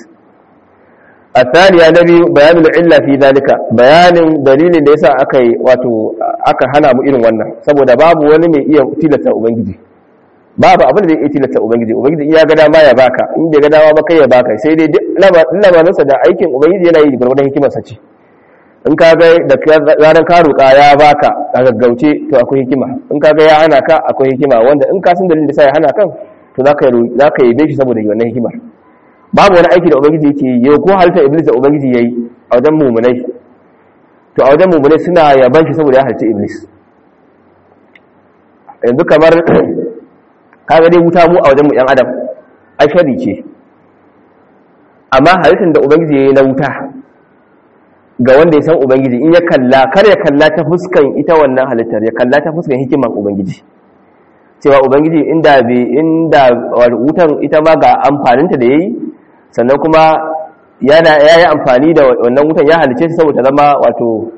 الثانية نبي بيان العلة في ذلك بيان دليل da yasa aka yi wato aka hana mu irin wannan saboda babu wani mai iya tilasta ubangiji babu abin da zai iya tilasta ubangiji ubangiji iya ga dama ya baka in bai ga dama ba kai ya baka sai dai duk lamarinsa da aikin ubangiji yana yi gwargwadon hikimarsa ce in ka ga da ranar ka roƙa ya baka a gaggauce to akwai hikima in ka ga ya hana ka akwai hikima wanda in ka san dalilin da sa ya hana kan to za ka yi shi saboda wannan hikimar babu wani aiki da ubangiji yake yi yau ko halittar iblis da ubangiji ya yi a wajen mummunai to a wajen mummunai suna yaban shi saboda ya halitta iblis yanzu kamar kaga dai wuta mu a wajen mu yan adam ai shari ce amma halittar da ubangiji ya yi na wuta ga wanda ya san ubangiji in ya kalla kar ya kalla ta fuskan ita wannan halittar ya kalla ta fuskan hikiman ubangiji cewa ubangiji inda bi inda wutan ita ma ga amfaninta da yayi sannan kuma yana yayi amfani da wannan wutan ya halice ta saboda zama wato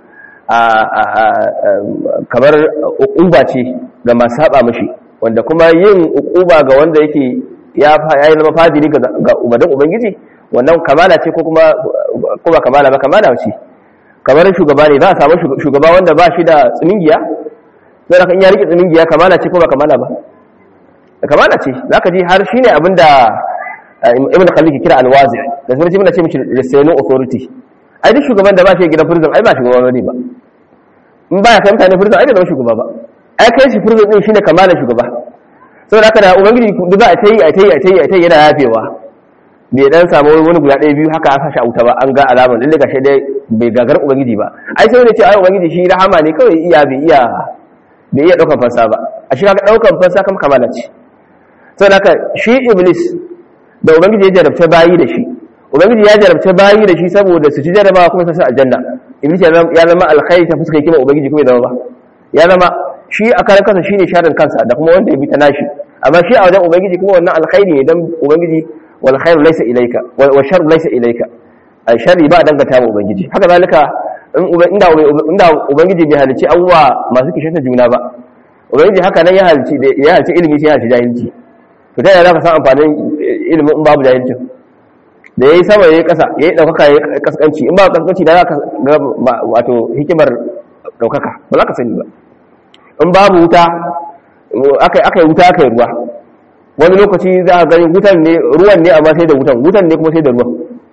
kamar uquba ce ga masu saba mishi wanda kuma yin uquba ga wanda yake ya yi zama fadili ga umarin ubangiji wannan kamala ce ko kuma kuma kamala ba kamala ce kamar shugaba ne za a samu shugaba wanda ba shi da tsiningiya sai da kan ya rike tsiningiya kamala ce ko ba kamala ba kamala ce za ka ji har shi ne abin da ibn khalid ke kira alwazi da sun muna ce mishi restraining authority ai duk shugaban da ba shi gidan prison ai ba shugaba ne ba in ba ya kai mutane prison ai bai zama shugaba ba ai kai shi prison din shine kamala shugaba saboda haka da ubangiji duk za a ta yi a ta yi a ta yi a ta yi yana yafewa bai dan samu wani guda ɗaya biyu haka aka sha wuta ba an ga alamar lalle ga dai bai gagar ubangiji ba ai sai ne ce ai ubangiji shi rahama ne kawai iya bai iya bai iya daukan fansa ba a shi kaga daukan fansa kam kamala ce saboda haka shi iblis da ubangiji ya jarabta bayi da shi ubangiji ya jarabta bayi da shi saboda su ci jarabawa kuma su sa aljanna iblis ya zama alkhairi ta fuskar kima ubangiji kuma ya zama ba ya zama shi a karan kansa shine sharin kansa da kuma wanda ya bi ta nashi amma shi a wajen ubangiji kuma wannan alkhairi ne dan ubangiji wal khairu laysa ilayka wa sharru laysa ilayka ai sharri ba dangata wa ubangiji haka zalika in inda inda ubangiji bai halici abubuwa masu kishanta juna ba ubangiji haka nan ya halici ya halici ilimi sai ya halici jahilci to ta yaya zaka san amfanin ilimin in babu jahilcin da yayi sama yayi kasa yayi daukaka yayi kaskanci in ba kaskanci da zaka ga wato hikimar daukaka ba za ka sani ba in babu wuta akai akai wuta akai ruwa wani lokaci za a gani wutan ne ruwan ne amma sai da wutan wutan ne kuma sai da ruwan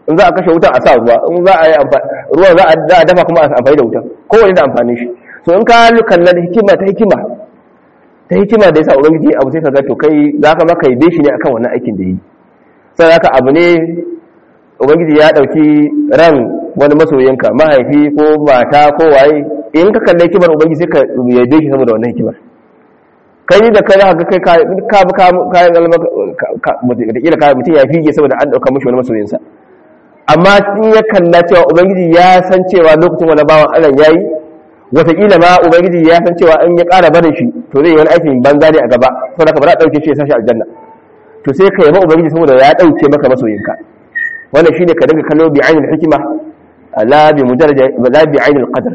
in za a kashe wutan a sa ruwa in za a yi ruwan za a dafa kuma a amfani da wutan kowane da amfani shi so in ka kallon hikima ta hikima ta hikima da yasa ubangiji abu sai ka ga to kai za ka maka yabe shi ne akan wannan aikin da yi sai haka abu ne ubangiji ya dauki ran wani masoyinka mahaifi ko mata ko waye in ka kalle hikimar ubangiji sai ka yabe shi saboda wannan hikimar kai ni da kai za ka kai ka ka kayan galma da kila ka mutum ya fige saboda an dauka mishi wani masoyinsa amma in ya kalla cewa ubangiji ya san cewa lokacin wani bawan Allah yayi wataƙila ma ubangiji ya san cewa in ya ƙara barin shi to zai yi wani aikin banza ne a gaba saboda ka ba za a ɗauke shi ya sashi aljanna to sai ka yaba ubangiji saboda ya ɗauke maka masoyinka wannan shine ka dinga kallo bi ainul hikima la bi mujarrad la bi ainul qadr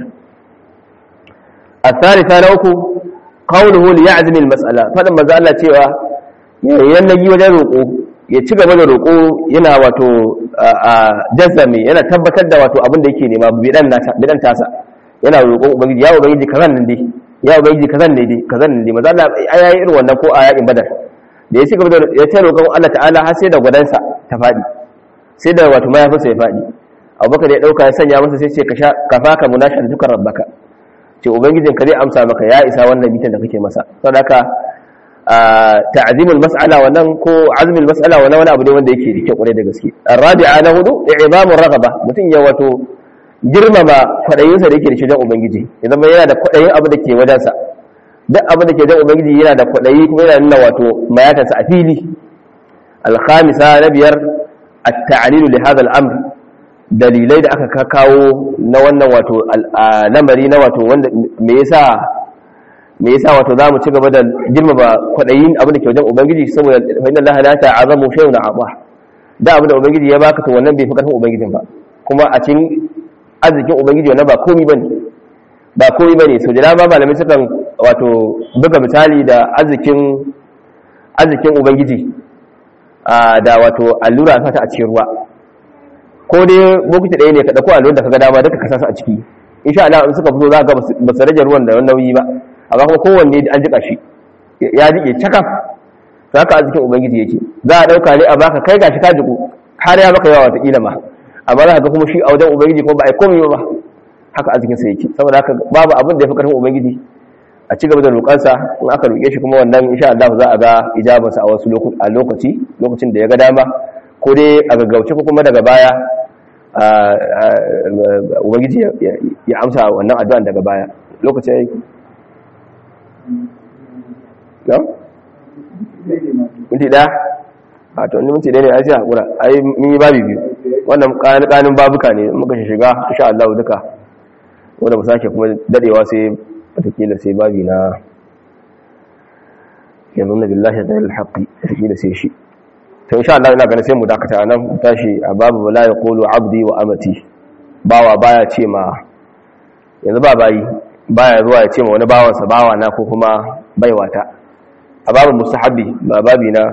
الثالثة نوكو قوله ليعزم المسألة فلما ماذا الله cewa yayin yi wajen roƙo ya ci gaba da roƙo yana wato jazzami yana tabbatar da wato abin da yake nema bidan nasa bidan tasa yana roƙon ubangiji ya ubangiji kazan nan dai ya ubangiji kazan ne dai kazan ne dai maza Allah ai yayi irin wannan ko a yakin badar da ya ci gaba da ya ce roƙon Allah ta'ala har sai da gwadansa ta fadi sai da wato mayafinsa ya fadi abubakar ya dauka ya sanya masa sai ce ka sha kafaka munashan dukkan rabbaka ce ubangijin ka zai amsa maka ya isa wannan bitan da kake masa saboda haka ta'zimul mas'ala wannan ko azmul mas'ala wannan wani abu ne wanda yake da kyau kwarai da gaske arabi'a na hudu i'zamur ragaba mutun ya wato girmama kwaɗayinsa da yake da shi don ubangiji ya zama yana da kwaɗayin abu da ke wajensa duk abu da ke don ubangiji yana da kwaɗayi kuma yana nuna wato mayatansa a fili alhamisa na biyar at-ta'lilu li hadha al-amr dalilai da aka kawo na wannan wato lamari na wato wanda me yasa me yasa wato zamu ci gaba da girmama kwaɗayin abu da ke wajen ubangiji saboda fa inna allaha la ta'azamu shay'un a'ta da abu da ubangiji ya baka to wannan bai fi karfin ubangijin ba kuma a cikin arzikin ubangiji wannan ba komi bane ba komi bane so da ba malamai sukan wato buga misali da arzikin arzikin ubangiji da wato allura ta a cikin ruwa ko dai bokiti ɗaya ne ka dauko allura da kaga dama duka ka sasa a ciki insha Allah in suka fito za ka ga ba su rage ruwan da nauyi ba amma kuma kowanne an jika shi ya jike cakaf to haka arzikin ubangiji yake za a dauka ne a baka kai gashi ka jiku har ya maka yawa wata kila ma amma za ka ga kuma shi a wajen ubangiji kuma ba a yi komai ba haka arzikin sa yake saboda haka babu abin da ya fi karfin ubangiji a ci gaba da roƙansa in aka roƙe shi kuma wannan insha Allah za a ga ijabansa a wasu a lokaci lokacin da ya ga dama ko dai a gaggauce ko kuma daga baya ubangiji ya amsa wannan addu'an daga baya lokaci ya yi no? minti ɗaya a to wani minti ɗaya ne a sai haƙura a yi mun yi babi biyu wannan ƙanin babuka ne muka shiga insha Allah duka wanda mu sake kuma dadewa sai watakila sai babi na yanzu na billahi da alhaqi watakila sai shi to insha Allah ina ganin sai mu dakata nan tashi a babu la yaqulu abdi wa amati bawa baya ce ma yanzu ba bayi baya zuwa ya ce ma wani bawansa bawa na ko kuma baiwata a babu mustahabi ba babi na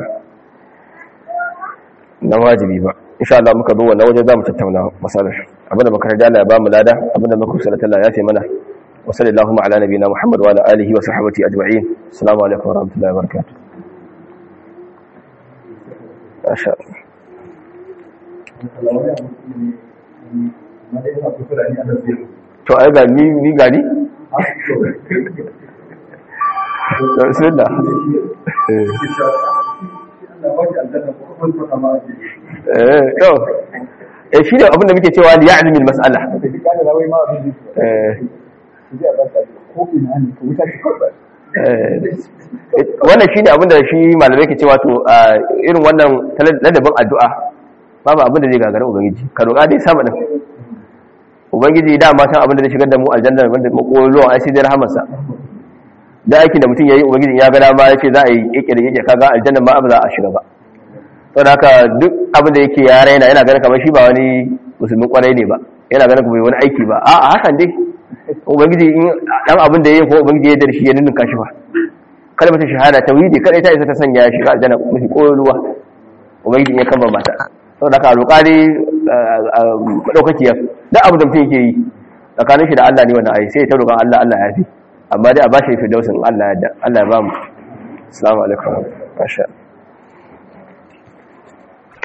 na wajibi ba insha Allah muka zo wannan waje zamu tattauna masalar abinda muka rada Allah ya bamu lada abinda muka kusala Allah ya ce mana wa sallallahu ala nabiyina Muhammad wa ala alihi wa sahbihi ajma'in assalamu alaikum wa rahmatullahi wa barakatuh masha to ai ga ni ni gani bismillah eh to eh shi ne abin da muke cewa li ya'zimi al-mas'ala wannan shi ne abin da shi malamai ke cewa to irin wannan ladabin addu'a babu abin da zai gagara ubangiji ka roƙa dai sama din ubangiji da ma san abin da zai shigar da mu aljanna wanda makolo ai sai dai rahamarsa da aikin da mutum yayi ubangiji ya ga dama yace za a yi kike da kike kaga aljanna ma ba za a shiga ba to da haka duk abin da yake ya raina yana ganin kamar shi ba wani musulmin kwarai ne ba yana ganin kuma wani aiki ba a'a hakan dai ubangiji in dan abin da yayi ko ubangiji ya dar shi ya ninka shi ba kalmar shahada tauhidi kadai ta isa ta sanya shi ga aljanna mafi koyarwa ubangiji ya kama mata saboda haka roƙa dai madaukakiyar duk abin da mutum yake yi tsakanin shi da Allah ne wannan ayi sai ta roƙon Allah Allah ya fi amma dai a bashi firdausin Allah ya Allah ya ba mu assalamu alaikum masha